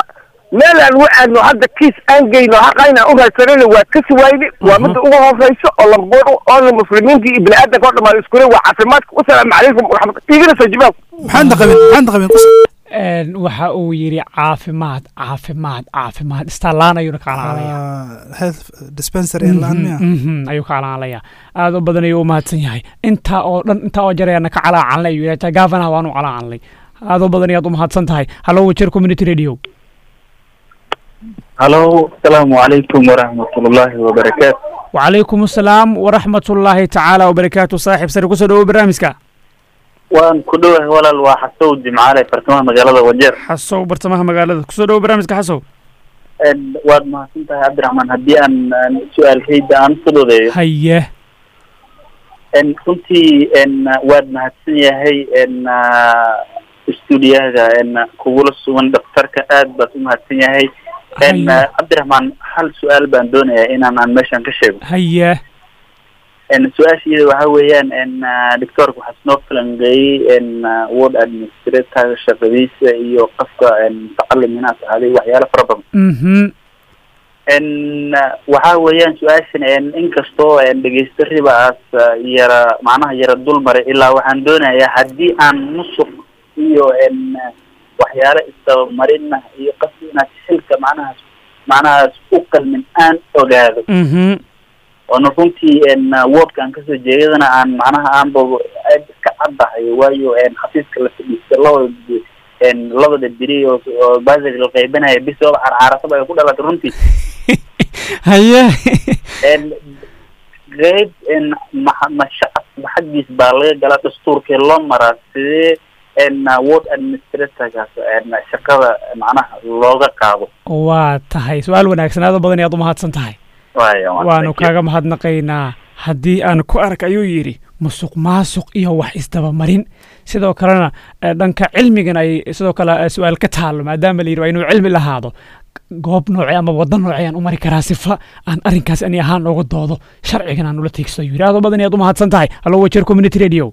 meel aan u aadno hadda kiis aan geyno haqa inaan u raadsanayno waa kasi wayne waa midda ugu hooseyso oo lamboor oona muslimiinta iyo bini-aadanka oo dhammaan iskule waa caafimaadka wasalaamu calaykum waraxmat igana soo jawaab maxaanta qabin maxaanta qabin kus Een, waxa uu yidhi caafimaad caafimaad caafimaad istallaan ayuuna ka calaalaya health dispensary in laan miya Mhm, ayuu ka calaalaya aad u badan ayuu u mahadsan yahay intaa oo dhan intaa oo jarayana ka calaacanlay ayuu yidhi gaafanaha waanu calaacanlay aad u badan ayaad u mahadsan tahay hallo wajeer community radio halo asalaamu calaykum waraxmatullaahi wabarakaatu wacalaykum asalaam waraxmatullaahi tacaala wabarakaatu saaxiib sare kusoo dhawo barnaamijka waan ku dhowahay walaal waa xasow jimcaale bartamaha magaalada wajeer xasow bartamaha magaalada kusoo dhawo barnaamijka xasow En, waad mahadsan tahay cabdiraxmaan haddii aan aan su-aalkayda aan fudoodeeyo haye En, runtii en, waad mahadsan yahay en, stuudiyaga en, kugula sugan daktarka aad baad u mahadsan yahay En, Haye. cabdiraxmaan hal su-aal baan doonayaa inaan aan meeshan ka sheego haye En, su-aasheeda waxaa weeyaan en, doctorka waxaa isnoo falangeeyey en, ward administrator shaqadiisa iyo qofka en, mutacalim inaad ahaaday waxyaalo fara badan mhm en waxa weeyaan su-aashan en inkastoo en dhegeysta ribaas yara macnaha yara dul maray ilaa waxaan doonayaa haddii aan musuq iyo en waxyaalo isdabamarinna iyo qofki inaad xilka macnahaas macnahaas u qalmin aan ogaado mhm oona runtii en wardka aan kasoo jeedana aan macnaha aanba aad iska caddahay waayo en xafiiska la fadhiista labada en labada beri oo oo basic la qeybanaya bis ooba carcaarasaba ay ku dhalatay runtii haye en qeyb en ma ma shacabka xaggiis baa laga galaa dastuurkee loo maraa sidee en ward administratorkaas en shaqada macnaha looga qaado waa tahay su-aal wanaagsan aad u badan ayaad u mahadsan tahay waaya waanu kaaga mahadnaqaynaa haddii aan ku ark ayuu yidhi musuq maasuq iyo wax isdabamarin sidoo kalena eh, dhanka cilmigan ay sidoo kale eh, su-aal ka taalo maadaama la yidhi waa inuu cilmi lahaado goob noocee ama waddo noocee aan u mari karaa sifa aan arrinkaas ani ahaan ooga doodo sharcigan aan ula tiigsto ayuu yidhi aad u badan ayaad u mahadsan tahay hallo wajeer community radio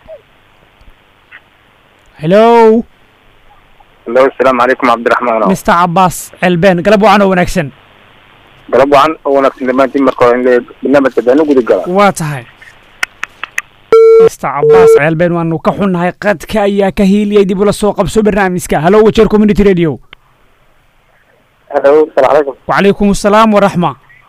hello hello asalaamu calaykum cabdiraxmaan mr cabaas celbeen galab wacan oo wanaagsan galab wacan oo wanaagsan dhammaantiin marka hore in la barnaamijka daanu guda gala waa tahay mr cabaas ceelbeen waanu ka xunnahay qadka ayaa ka hiiliyay dib ula soo qabso barnaamijka hallo wajeer community radio hello asalaamu calaykum wacalaykum asalaam waraxma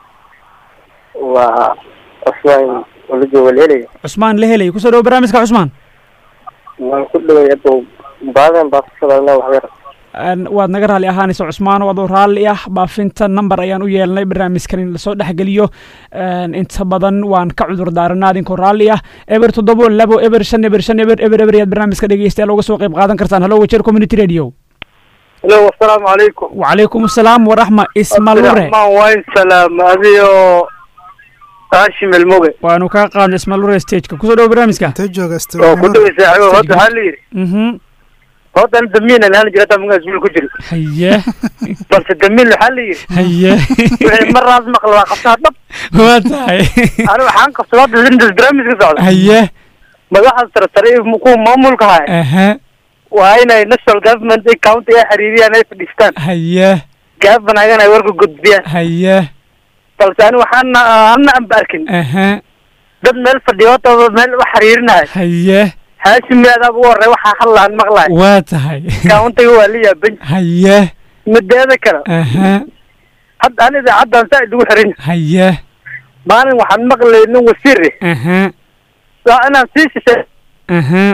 waa cusmaan ula jooga leelay cusmaan la helay kusoo dhawo barnaamijka cusmaan waan ku dhaway hadda baadan baa kusadalna waxyar Een, waad naga raalli ahaanaysa cusmaan waadoo raalli ah baafinta number ayaan u yeelnay barnaamijkan in lasoo dhexgeliyo Een, inta badan waan ka cudur daaranaa idinkoo raalli ah eber toddobo labo eber shan eber shan eber eber eber ayaad barnaamijka dhegeystayaal uga soo qayb qaadan kartaan hallo wajeer community radio hello asalaamu calaykum wacalaykum asalaam waraxma ismalure cabdiraxmaan waa in salaam adiyo haashim elmoge waanu kaa qaadnay ismalure stageka kusoo dhawo barnaamijka intee jooga oo ku dhaway saaxiibo horta waxaa la yidhi mhm horta an damiin aan jira taa magaas wiil ku jiro haye balse damiin waxaa la yidhi haye wixii mar raas maqla waa qabtaa dhab waa tahay ani waxaan qabsadaa hadda intas barnaamijka socda haye madaxda sare sare iyo kuwa maamulka haya aha waa inay national government iyo county ay xiriiriyaan ay fadhiistaan haye gaafanaagana ay warka gudbiyaan haye balse ani waxaana ana anba arkin aha dad meel fadhiyo horta meel wax xiriirinayo haye haashimi adaa ugu horey waxaa hadlaan maqlaay waa tahay countiga waa la yaaban haye mideeda kale aha hadda an idaacaddan saa idugu xirin haye maalin waxaan maqlay nin wasiir eh aha waa inaan sii shishay aha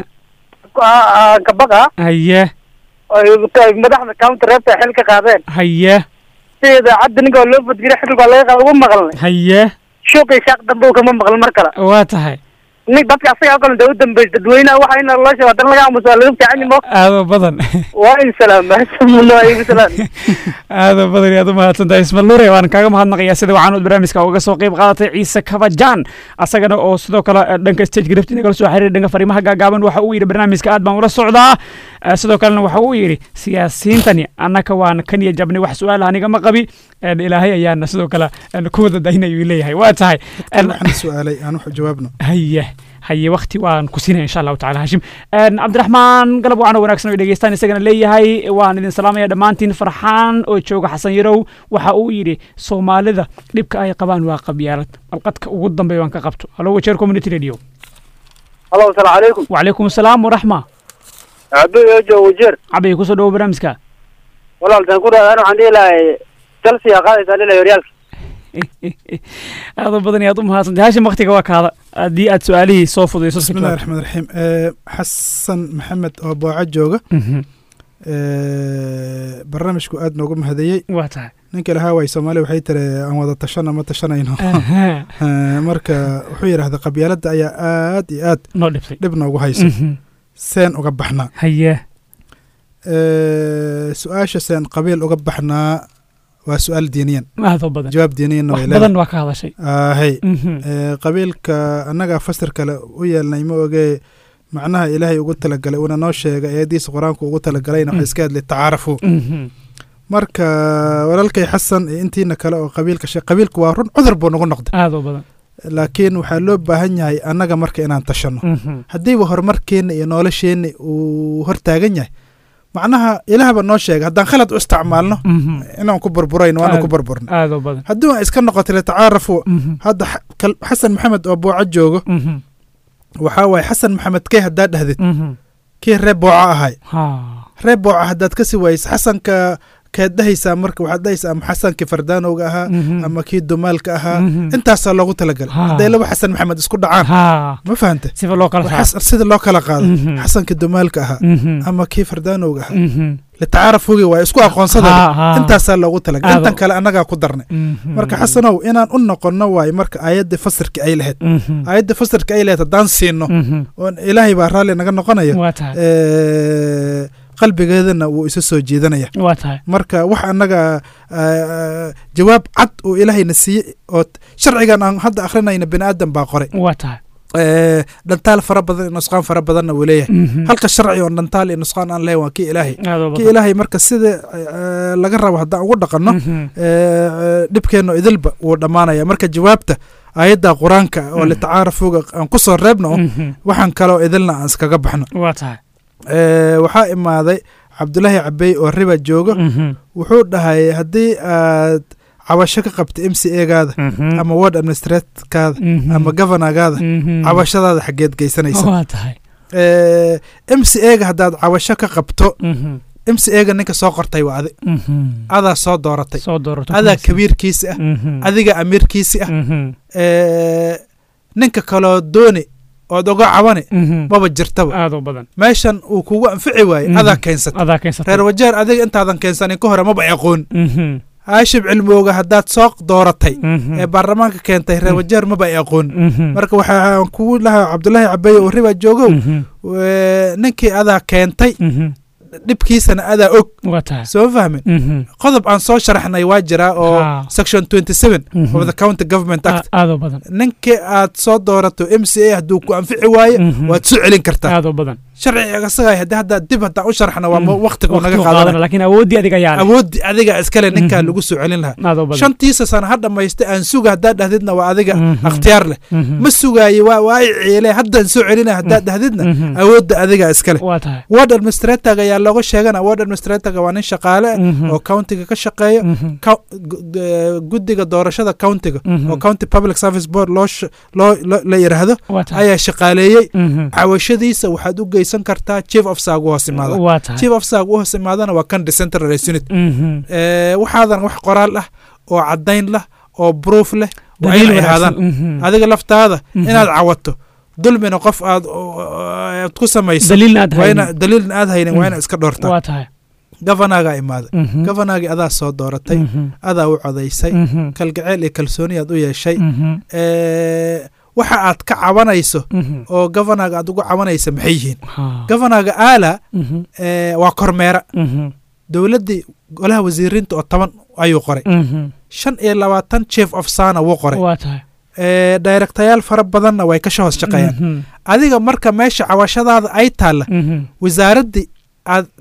kabaqa haye madaxda county reebta xil ka qaadeen haye si idaacadda ninka waa loo fadgira xilka waa laga qaada ugu maqalnay haye shuuqii shaaq dambe uu kama maqlin mar kale waa tahay nin dadka asaga oo kale dee u dambeys dadweynaha waxa ina loo sheego haddana laga aamuso waa laga fiican yimo aado badan waa in salaam asamuna igu salaam aado badan aad u mahadsan tahay ismalure waan kaaga mahadnaqayaa sida waxaanood barnaamijka uga soo qayb qaadatay ciise kabajaan asagana oo sidoo kale eh, dhanka stage grafti nagala soo xiriiray dhanka fariimaha gaagaaban waxa uu yidhi barnaamijka aad baan ula socdaa Eh, sidoo kalena waxa uu yidhi siyaasiyiintani annaka waan kan iyo jabni wax su-aal anigama qabi Eh, ilaahay ayaana sidoo kale eh, ku wada daynayuu leeyahay waa tahay Eh, waxaan su-aalay aan wax jawaabno haye haye wakti waan ku siinaya insha allahu tacala hashim Een, cabdiraxmaan galab wacan oo wanaagsan oo dhegeystaan isagana leeyahay waan idin salaamaya dhammaantiin farxaan oo jooga xasan yarow waxa uu yidhi soomaalida dhibka ay qabaan waa qabyaalad balqadka ugu dambeeya waan ka qabto halo wajeer community radio halo asalaamu calaykum wacalaykum asalaam waraxma cabdi ejo wajeer cabay kusoo dhawo barnaamijka walaaltaan ku dhaadaan waxaan dhihi lahay chelsea aa qaadaysaa dhihi lahay horyaalka aad u badan iyo aad u mahadsantay hashim waktiga waa kaada haddii aad su-aalihii soo fudayso si bismillahi kale. raxmaan raxiim Eh, xasan maxamed oo booco jooga Mhm. Eh, barnaamijku aad noogu mahadiyey waa tahay ninka lahaa waay soomaali waxay tiri aan wada tashana ma tashanayno Aha. Eh, marka wuxuu yidhahda qabyaaladda ayaa aad iyo aad noo dhibtay dhib noogu haysa Mhm. seen uga baxnaa haye Eh, su-aasha seen qabiil uga baxnaa waa su-aal diiniyan aad u badan jawaab diiniyanna wax way badan leedahay waa ka hadashay ahay Mhm. Eh, qabiilka annagaa fasir kale u yeelnay ma ogee macnaha ilaahay ugu talagalay uuna noo sheegay eediisa qur-aanku ugu talagalayna waxa iska hadlay tacaarafu Mhm. marka walaalkay xasan iyo intiina kale oo qabiilka she qabiilku waa run cudur buu nagu noqday aad u badan laakiin waxaa loo baahan yahay annaga marka inaan tashanno Mhm. haddiiba horumarkeenna iyo nolosheenna uu hortaagan yahay macnaha ilaahba noo sheegay haddaan khalad u isticmaalno Mhm. inaan ku burburayno waanu Aad- ku burburna aad u badan haddii aan iska noqoto litacaarafu Mhm. hadda xa- kal- xasan maxamed oo booco joogo Mhm. waxaa waaye xasan maxamed kee haddaad dhahdid Mhm. kii reer booco ahay Ha. reer booco haddaad ka sii waysa xasanka keed dhahaysaa marka waxaad dhahaysaa ama xasankii fardaanowga ahaa Mhm. ama kii dumaalka ahaa Mhm. intaasaa loogu talagalay Ha. hadday laba xasan maxamed isku dhacaan Ha. ma fahante sifa loo kala Waa saaro xas- sida loo kala qaado Mhm. xasankii dumaalka ahaa Mhm. ama kii fardaanowga ahaa Mhm. litacaarafugi waa isku aqoonsada Ha, ha. intaasaa loogu talagalay Aado. intan kale annagaa ku darnay Mhm. marka xasanow inaan u noqonno waaye marka aayadda fasirka ay lahayd Mhm. aayadda fasirka ay lahayd haddaan siino Mhm. oon ilaahay baa raalli naga noqonaya waa tahay Eh, qalbigeedana wuu isa soo jiidanaya waa tahay marka wax annaga eh, jawaab cad oo ilaahayna siiyey oo t- sharcigan aan hadda akhrinayna bini aadan baa qoray waa tahay Eh, dhantaal fara badan iyo nusqaan fara badanna wuu leeyahay Mhm. halka sharci oo dhantaal iyo nusqaan aan leeyahay waa kii ilaahay aad u kii badan ilaahay marka sida eh, laga rabo haddaan ugu dhaqanno Mhm. eh, dhibkeenno idilba wuu dhammaanaya marka jawaabta aayadda qur-aanka oo Mhm. litacaarafuga aan ku soo reebno Mhm. waxaan kaloo idilna aan iskaga baxno waa tahay Eh, waxaa imaaday cabdulaahi cabey oo riba joogo Mhm. wuxuu dhahay haddii aad cabasho ka qabta m c egaada Mhm. ama ward administratekaada Mhm. ama governorgaada Mhm. cabashadaada xaggeed geysanaysa waa tahay m c ega haddaad cabasho ka qabto Mhm. m c ega ninka soo qortay waa adi Mhm. adaa soo dooratay soo doorato adaa kuwaas. kabiirkiisi ah Mhm. adiga amiirkiisi ah Mhm. Eh, ninka kaloo dooni ood oga cabani Mhm. maba jirtaba aad u badan meeshan uu kugu anfici waaye Mhm. adaa keensatay adaa keensatay reer wajeer adiga intaadan keensanin ka hore maba aqoon Mhm. haashib cilmooga haddaad soo dooratay Mhm. ee baarlamaanka keentay reer wajeer maba aqoon Mhm. marka waxaan kugu lahaa cabdulaahi cabeye oo riba joogow Mhm. Eh, ninkii adaa keentay Mhm. dhibkiisana adaa og waa tahay soo fahmin Mhm. qodob aan soo sharaxnay waa jiraa oo Ha. section 27 Mhm. of the county government act A- aad u badan ninkii aad soo doorato m c a hadduu ku anfici waaye Mhm. waad soo celin kartaa aad u badan sharciga isaga haddii hadda dib haddaan u sharaxna waa Mhm. waqtigu naga Waqtigu qaadana qaadana, laakiin awooddii adiga ayaa leh. awooddi adiga iskale ninkaa Mhm. lagu soo celin lahaa aad u badan shantiisa sana ha dhammaysta aan suga haddaad dhahdidna waa adiga Mhm. akhtiyaar leh Mhm. ma sugaaye waa waa i ciile haddaan soo celina haddaad dhahdidna Mhm. awoodda adiga iskale waa tahay ward administratorga ayaa looga sheegana ward administratorga waa nin shaqaale ah Mhm. oo countiga ka shaqeeya Mhm. Cou- gu- gu- guddiga doorashada countiga Mhm. oo county public service board loo sh- loo loo- la yidhaahdo waa tahay ayaa shaqaaleeyey Mhm. cawashadiisa waxaad u geysan kartaa chief officer ugu hoos imaada waa tahay chief officer ugu hoos imaadana waa kan decentralized unit Mhm. Eh, waxaadan wax qoraal ah oo caddayn lah oo proof leh waa Daliil inay wanaagsan. ahaadaan Mhm. adiga laftaada Mhm. inaad cawato dulmina qof aad aad ku samayso daliilna aad waa ina haynin daliilna aad haynin waa Mhm. ina iska dhoortaa waa tahay governorga imaaday Mhm. governorgii adaa soo dooratay Mhm. adaa u codaysay Mhm. kalgaceel iyo kalsooni aad u yeeshay Mhm. Eh, waxa aad ka cabanayso Mhm. oo governorga aad ugu cabanaysa maxay yihiin Ha. governorga aala Mhm. eh, waa kormeera Mhm. dowladdii golaha wasiiriinta oo toban ayuu qoray Mhm. shan iyo labaatan chief of sana wuu qoray waa tahay Eh, directayaal fara badanna way ka hoos shaqeeyaan Mhm. adiga marka meesha cawashadaada ay taalla Mhm. wasaaraddii aad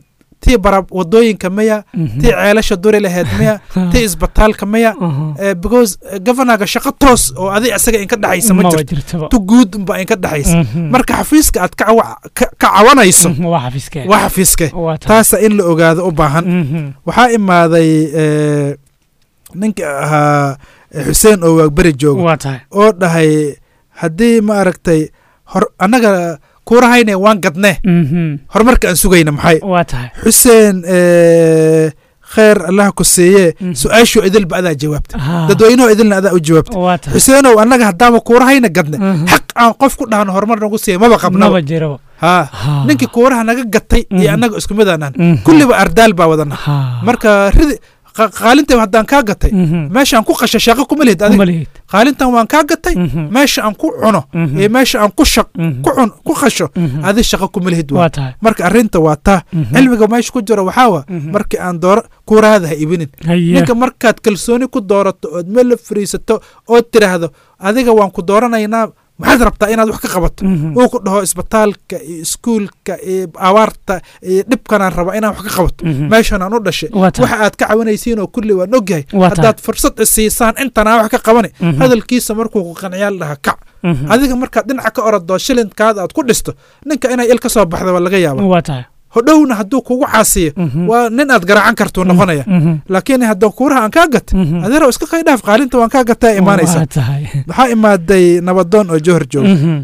tii bara wadooyinka miya tii ceelasha duri laheyd miya tii isbitaalka miya Eh, because eh, governorga shaqo toos oo adi isaga inka dhexaysa ma Maba jirto jirtaba. tu guud unba inka dhexaysa Mhm. marka xafiiska aad ka cawa- ka- ka cawanayso waa xafiiskee waa xafiiske Waa tahay. taasa in la ogaado u baahan Mhm. waxaa imaaday eh, ninka ahaa eh, xuseen oo waagberi joogo waa tahay oo dhahay haddii ma aragtay hor annaga kuurahayne waan gadne Mhm. horumarka aan sugayna maxay waa tahay xuseen eh, kheer allah ku siiye su-aashoo idilba adaa jawaabta Ah. dadweynaho idilna adaa u jawaabta waa tahay xuseenow annaga haddaama kuurahayna gadne xaq aan qof ku dhahno horumar nagu siiya maba maba qabnaba jiraba ha ninkii kuuraha naga gatay iyo annaga isku mid aanan Mhm. kulliba ardaal baa wadana marka ridi qa- qaalinta haddaan kaa gatay Mhm. meeshaan ku qasha shaqo kuma lihid Kuma adiga lihid. qaalintan waan kaa gatay meesha aan ku cuno Mhm. iyo meesha aan ku shaq ku cun ku qasho Mhm. adi shaqo kuma lihid Waa tahay. marka arrinta waa taa Mhm. cilmiga meesha ku jiro waxaa wa markii aan dooro kuuraada ha ibinin Haye. ninka markaad kalsooni ku doorato ood meel la fariisato ood tiraahdo adiga waan ku dooranaynaa maxaad rabtaa inaad wax ka qabato uu ku dhaho isbitaalka iyo iskuulka iyo abaarta iyo dhibkanaan raba inaan wax ka qabato Mhm. meeshan aan u dhashay Waa tahay. waxa aad ka cawanaysiin oo kulli waan ogyahay Waa tahay. haddaad fursad isiisaan intanaa wax ka qabani Mhm. hadalkiisa markuu ku qanciyaa la dhaha kac Mhm. adiga markaad dhinaca ka orodoo shilinkaada aad ku dhisto ninka inay il ka soo baxda waa laga yaaba waa tahay hodhowna hadduu kugu caasiyo waa nin aad garacan kartuu noqonaya Mhm. laakiin hadduu kuuraha aan kaa gat adeerow iska qaydhaaf qaalinta waan kaa gataa imaanaysa waa tahay waxaa imaaday nabadoon oo johor jooga Mhm.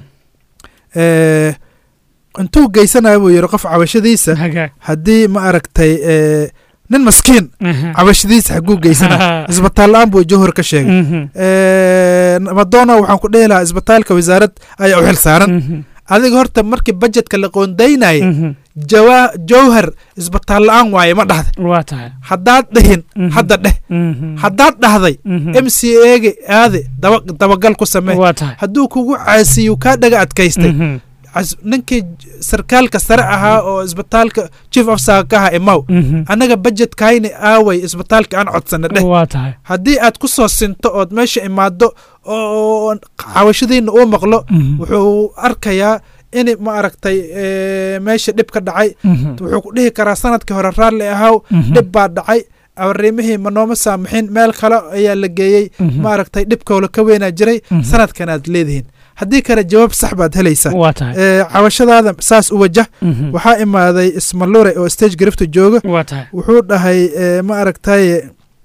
Eh, intuu geysanaya buu yidhi qof cabashadiisa Hagaag. haddii ma aragtay eh, nin maskiin Mhm. cabashadiisa xaguu geysanaya isbitaal la-aan buu johor ka sheegay Mhm. Eh, nabadoona waxaan ku dhihi lahaa isbitaalka wasaarad ayaa u xil saaran Mhm. adiga horta markii bajetka la qoondaynayay Mhm. jawa jowhar isbitaal la-aan waaye ma dhahday waa tahay haddaad dhihin hadda dheh Mhm. haddaad dhahday Mhm. m c ega aade daba dabagal ku samee Waa tahay. hadduu kugu caasiyu kaa dhaga adkaystay Mhm. cas- ninkii j- sarkaalka sare ahaa oo isbitaalka chief officer ka ahaa imaw Mhm. annaga bajetkayni aaway isbitaalka aan codsana dheh waa tahay haddii aad ku soo sinto ood meesha imaado oo cawashadiina uu maqlo Mhm. wuxuu arkayaa in ma aragtay eh, meesha dhib ka dhacay Mhm. wuxuu ku dhihi karaa sanadkii hore raalli ahaw Mhm. dhib baa dhacay arimihii ma nooma saamixin meel kale ayaa la geeyey Mhm. ma aragtay dhibkoola ka weynaa jiray Mhm. sanadkan aad leedihiin haddii kale jawaab sax baad helaysaa Waa tahay. Eh, cawashadaada saas u wajah Mhm. waxaa imaaday ismalure oo stage grifta jooga Waa tahay. wuxuu dhahay eh, ma aragtay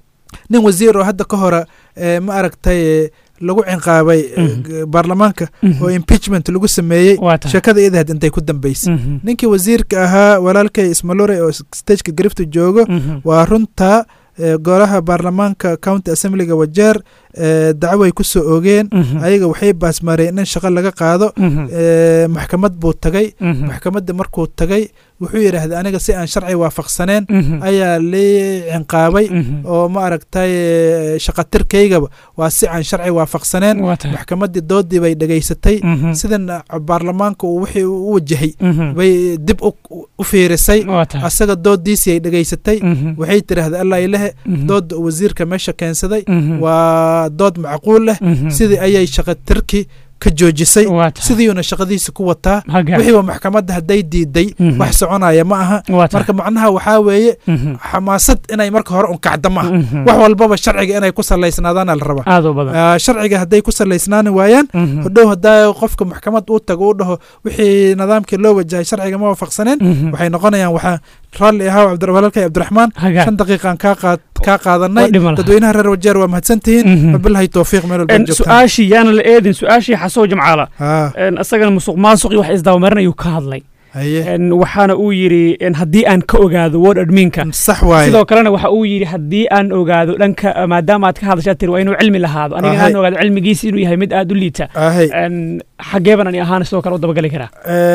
nin wasiir oo hadda ka hore eh, ma aragtay eh, lagu cinqaabay eh, g- baarlamaanka Mhm. oo impeachment lagu sameeyey Waa tahay. sheekada idahed intay ku dambeysay Mhm. ninkii wasiirka ahaa walaalkay ismalure oo stageka grifta joogo Mhm. waa runta eh, golaha baarlamaanka county assemblyga wajeer eh, dacwo ay ku soo oogeen Mhm. ayaga waxay baasmareen in shaqo laga qaado Mhm. eh, maxkamad buu tagay Mhm. maxkamadda markuu tagay wuxuu yidhaahday aniga si aan sharci waafaqsaneen Mhm. ayaa lii cinqaabay Mhm. oo ma aragtay eh, shaqatirkaygaba waa si aan sharci waafaqsaneen Waa tahay. maxkamaddii doodii bay dhegaysatay Mhm. sidan baarlamaanka uu wixii u wajahay Mhm. bay dib u u fiirisay Waa tahay. asaga doodiisii ay dhegaysatay Mhm. waxay tidhaahday allah ilahe Mhm. doodda uu wasiirka meesha keensaday Mhm. waa dood macquul leh Mhm. sidii ayay shaqatirki ka joojisay Waa tahay. sidiiuna shaqadiisa ku wataa Hagaa. wixiiba maxkamadda hadday diiday Mhm. wax soconaya ma aha Waa tahay. marka macnaha waxaa weeye Mhm. xamaasad inay marka hore unkacda ma aha Mhm. wax walbaba sharciga inay ku salaysnaadaana la rabaa Aad u badan. Ah, sharciga hadday ku salaysnaani waayaan Mhm. hodhow haddaa qofka maxkamad uu tago uu dhaho wixii nidaamkii loo wajahay sharciga ma waafaqsaneen Mhm. waxay noqonayaan waxaa raalli ahaa cabdi- walaalkay cabdiraxmaan Hagaa. shan daqiiqaan kaa qaad kaa qaadanay Waa dhima laha. dadweynaha reer wajeer waa mahadsantihiin Mhm. wabilahi towfiiq meel walba En joogtaan su-aashii yaana la eedin su-aashii xasow jamcaala Ah. En isagana musuq maasuq iyo wax isdabamarinayuu ka hadlay Haye. En waxaana uu yidhi en haddii aan ka ogaado word adminka sax waaye. sidoo kalena waxa uu yidhi haddii aan ogaado dhanka maadaama aad ka hadashaa tiri waa inuu cilmi lahaado aniga Ahay. aan ogaado cilmigiisa inuu yahay mid aad u liita Ahay. En xageeban ani ahaan sidoo kale u dabagali karaa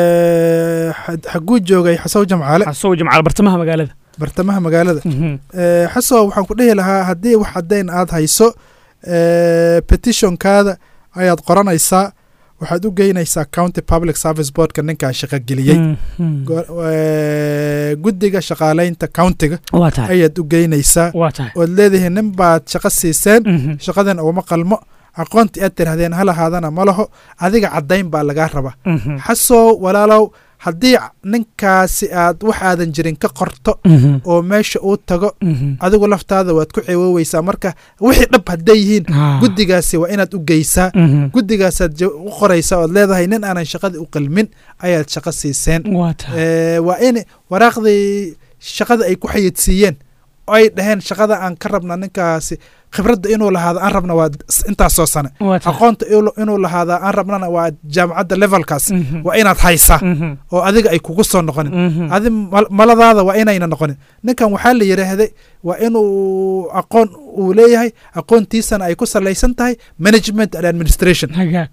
Eh, xa- xaguu joogay xasow jamcaale xasow jamcaale bartamaha magaalada bartamaha magaalada Mhm. Eh, xasow waxaan ku dhihi lahaa haddii wax caddayn aad hayso eh, petitionkaada ayaad qoranaysaa waxaad u geynaysaa county public service boardka ninkaa shaqo geliyey Mhm. Go- eh, guddiga shaqaalaynta countiga Waa tahay. ayaad u geynaysaa Waa tahay. ood leedihiin nin baad shaqo siiseen Mhm. shaqadan ugama qalmo aqoontii aad tirahdeen ha lahaadana ma laho adiga caddayn baa lagaa rabaa Mhm. xasow walaalow haddii ninkaasi aad wax aadan jirin ka qorto Mhm. oo meesha uu tago Mhm. adigu laftaada waad ku cewooweysaa marka wixii dhab hadday yihiin Ah. guddigaasi waa inaad u geysaa Mhm. guddigaasaad ja- u qoraysaa ood leedahay nin aanan shaqadii u qalmin ayaad shaqo siiseen waa tahay Eh, waa in waraaqdii shaqada ay ku xayidsiiyeen oo ay dhaheen shaqada aan ka rabna ninkaasi khibradda inuu lahaado aan rabna waa s- intaasoo sane waa tahay aqoonta ilo- inuu lahaada aan rabnana waa jaamacadda levelkaas Mhm. waa inaad haysaa Mhm. oo adiga ay kugu soo noqonin Mhm. adi mal- maladaada waa inayna noqonin ninkan waxaa la yidhaahday waa inuu aqoon uu leeyahay aqoontiisana ay ku salaysan tahay management and administration hagaag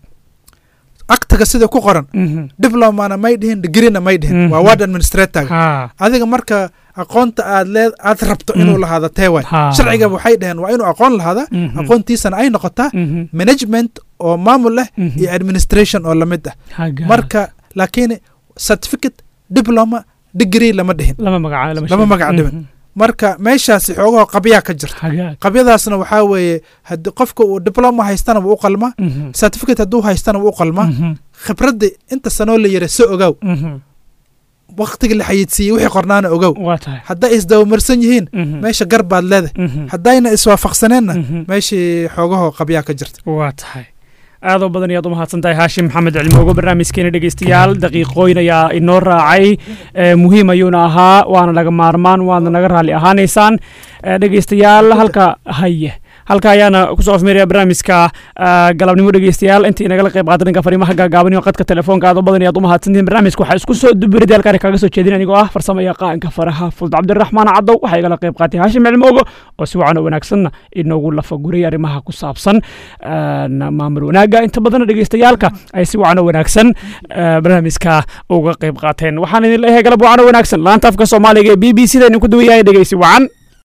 aktaga sida ku qoran Mhm. diplomana may dhihin digreena may dhihin Mhm. waa ward administrator ha adiga marka aqoonta aad lee aad rabto inuu Mm. lahaado tee waay Ha. sharciga waxay dhaheen waa inuu aqoon lahaada Mhm. aqoontiisana ay noqotaa Mhm. management oo maamul leh Mhm. iyo administration oo lamid ah hagaag marka laakiin certificate diploma degree lama dhihin lama magaca lama lama sheego. magac dhiban. Mhm. marka meeshaasi xoogaho qabyaa ka jirta hagaag qabyadaasna waxaa weeye haddii qofka uu diploma haystana wuu u qalmaa Mhm. certificate hadduu haystana wuu u qalmaa Mhm. khibradda inta sanoo la yira so ogow Mhm. waqtiga la xayidsiiyey wixii qornaana ogow waa tahay hadday isdabamarsan yihiin Mhm. meesha gar baad leedahay Mhm. haddayna iswaafaqsaneenna Mhm. meeshii xoogaho qabyaa ka jirta waa tahay aadoo badan ayaad u mahadsan tahay haashim maxamed cilmoogo barnaamijkeena dhegeystayaal daqiiqooyin ayaa inoo raacay ee, muhiim ayuuna ahaa waana laga maarmaan waadna naga raalli ahaanaysaan Ee, dhegeystayaal halka haye halka ayaana kusoo afmeeraya barnaamijka ah, galabnimo dhegeystayaal intii nagala qayb qaata dhanka fariimaha gaagaaban iyo qadka telefoonka aad u badan ayaad u mahadsantihiin barnaamijka waxaa isku soo dubirida halkaan kaaga soo jeedin anigoo ah farsamo yaqaanka faraha fuld cabdiraxmaan cadow waxaa igala qayb qaatay haashim cilmoogo oo si wacan oo wanaagsanna inoogu lafaguray arrimaha ku saabsan een, maamul wanaagga inta badanna dhegeystayaalka ay si wacan oo wanaagsan eh, barnaamijka uga qayb qaateen waxaan idin leeyahay galab wacan oo wanaagsan laanta afka soomaaliga ee b b c da idinku duwayahay dhegeysi wacan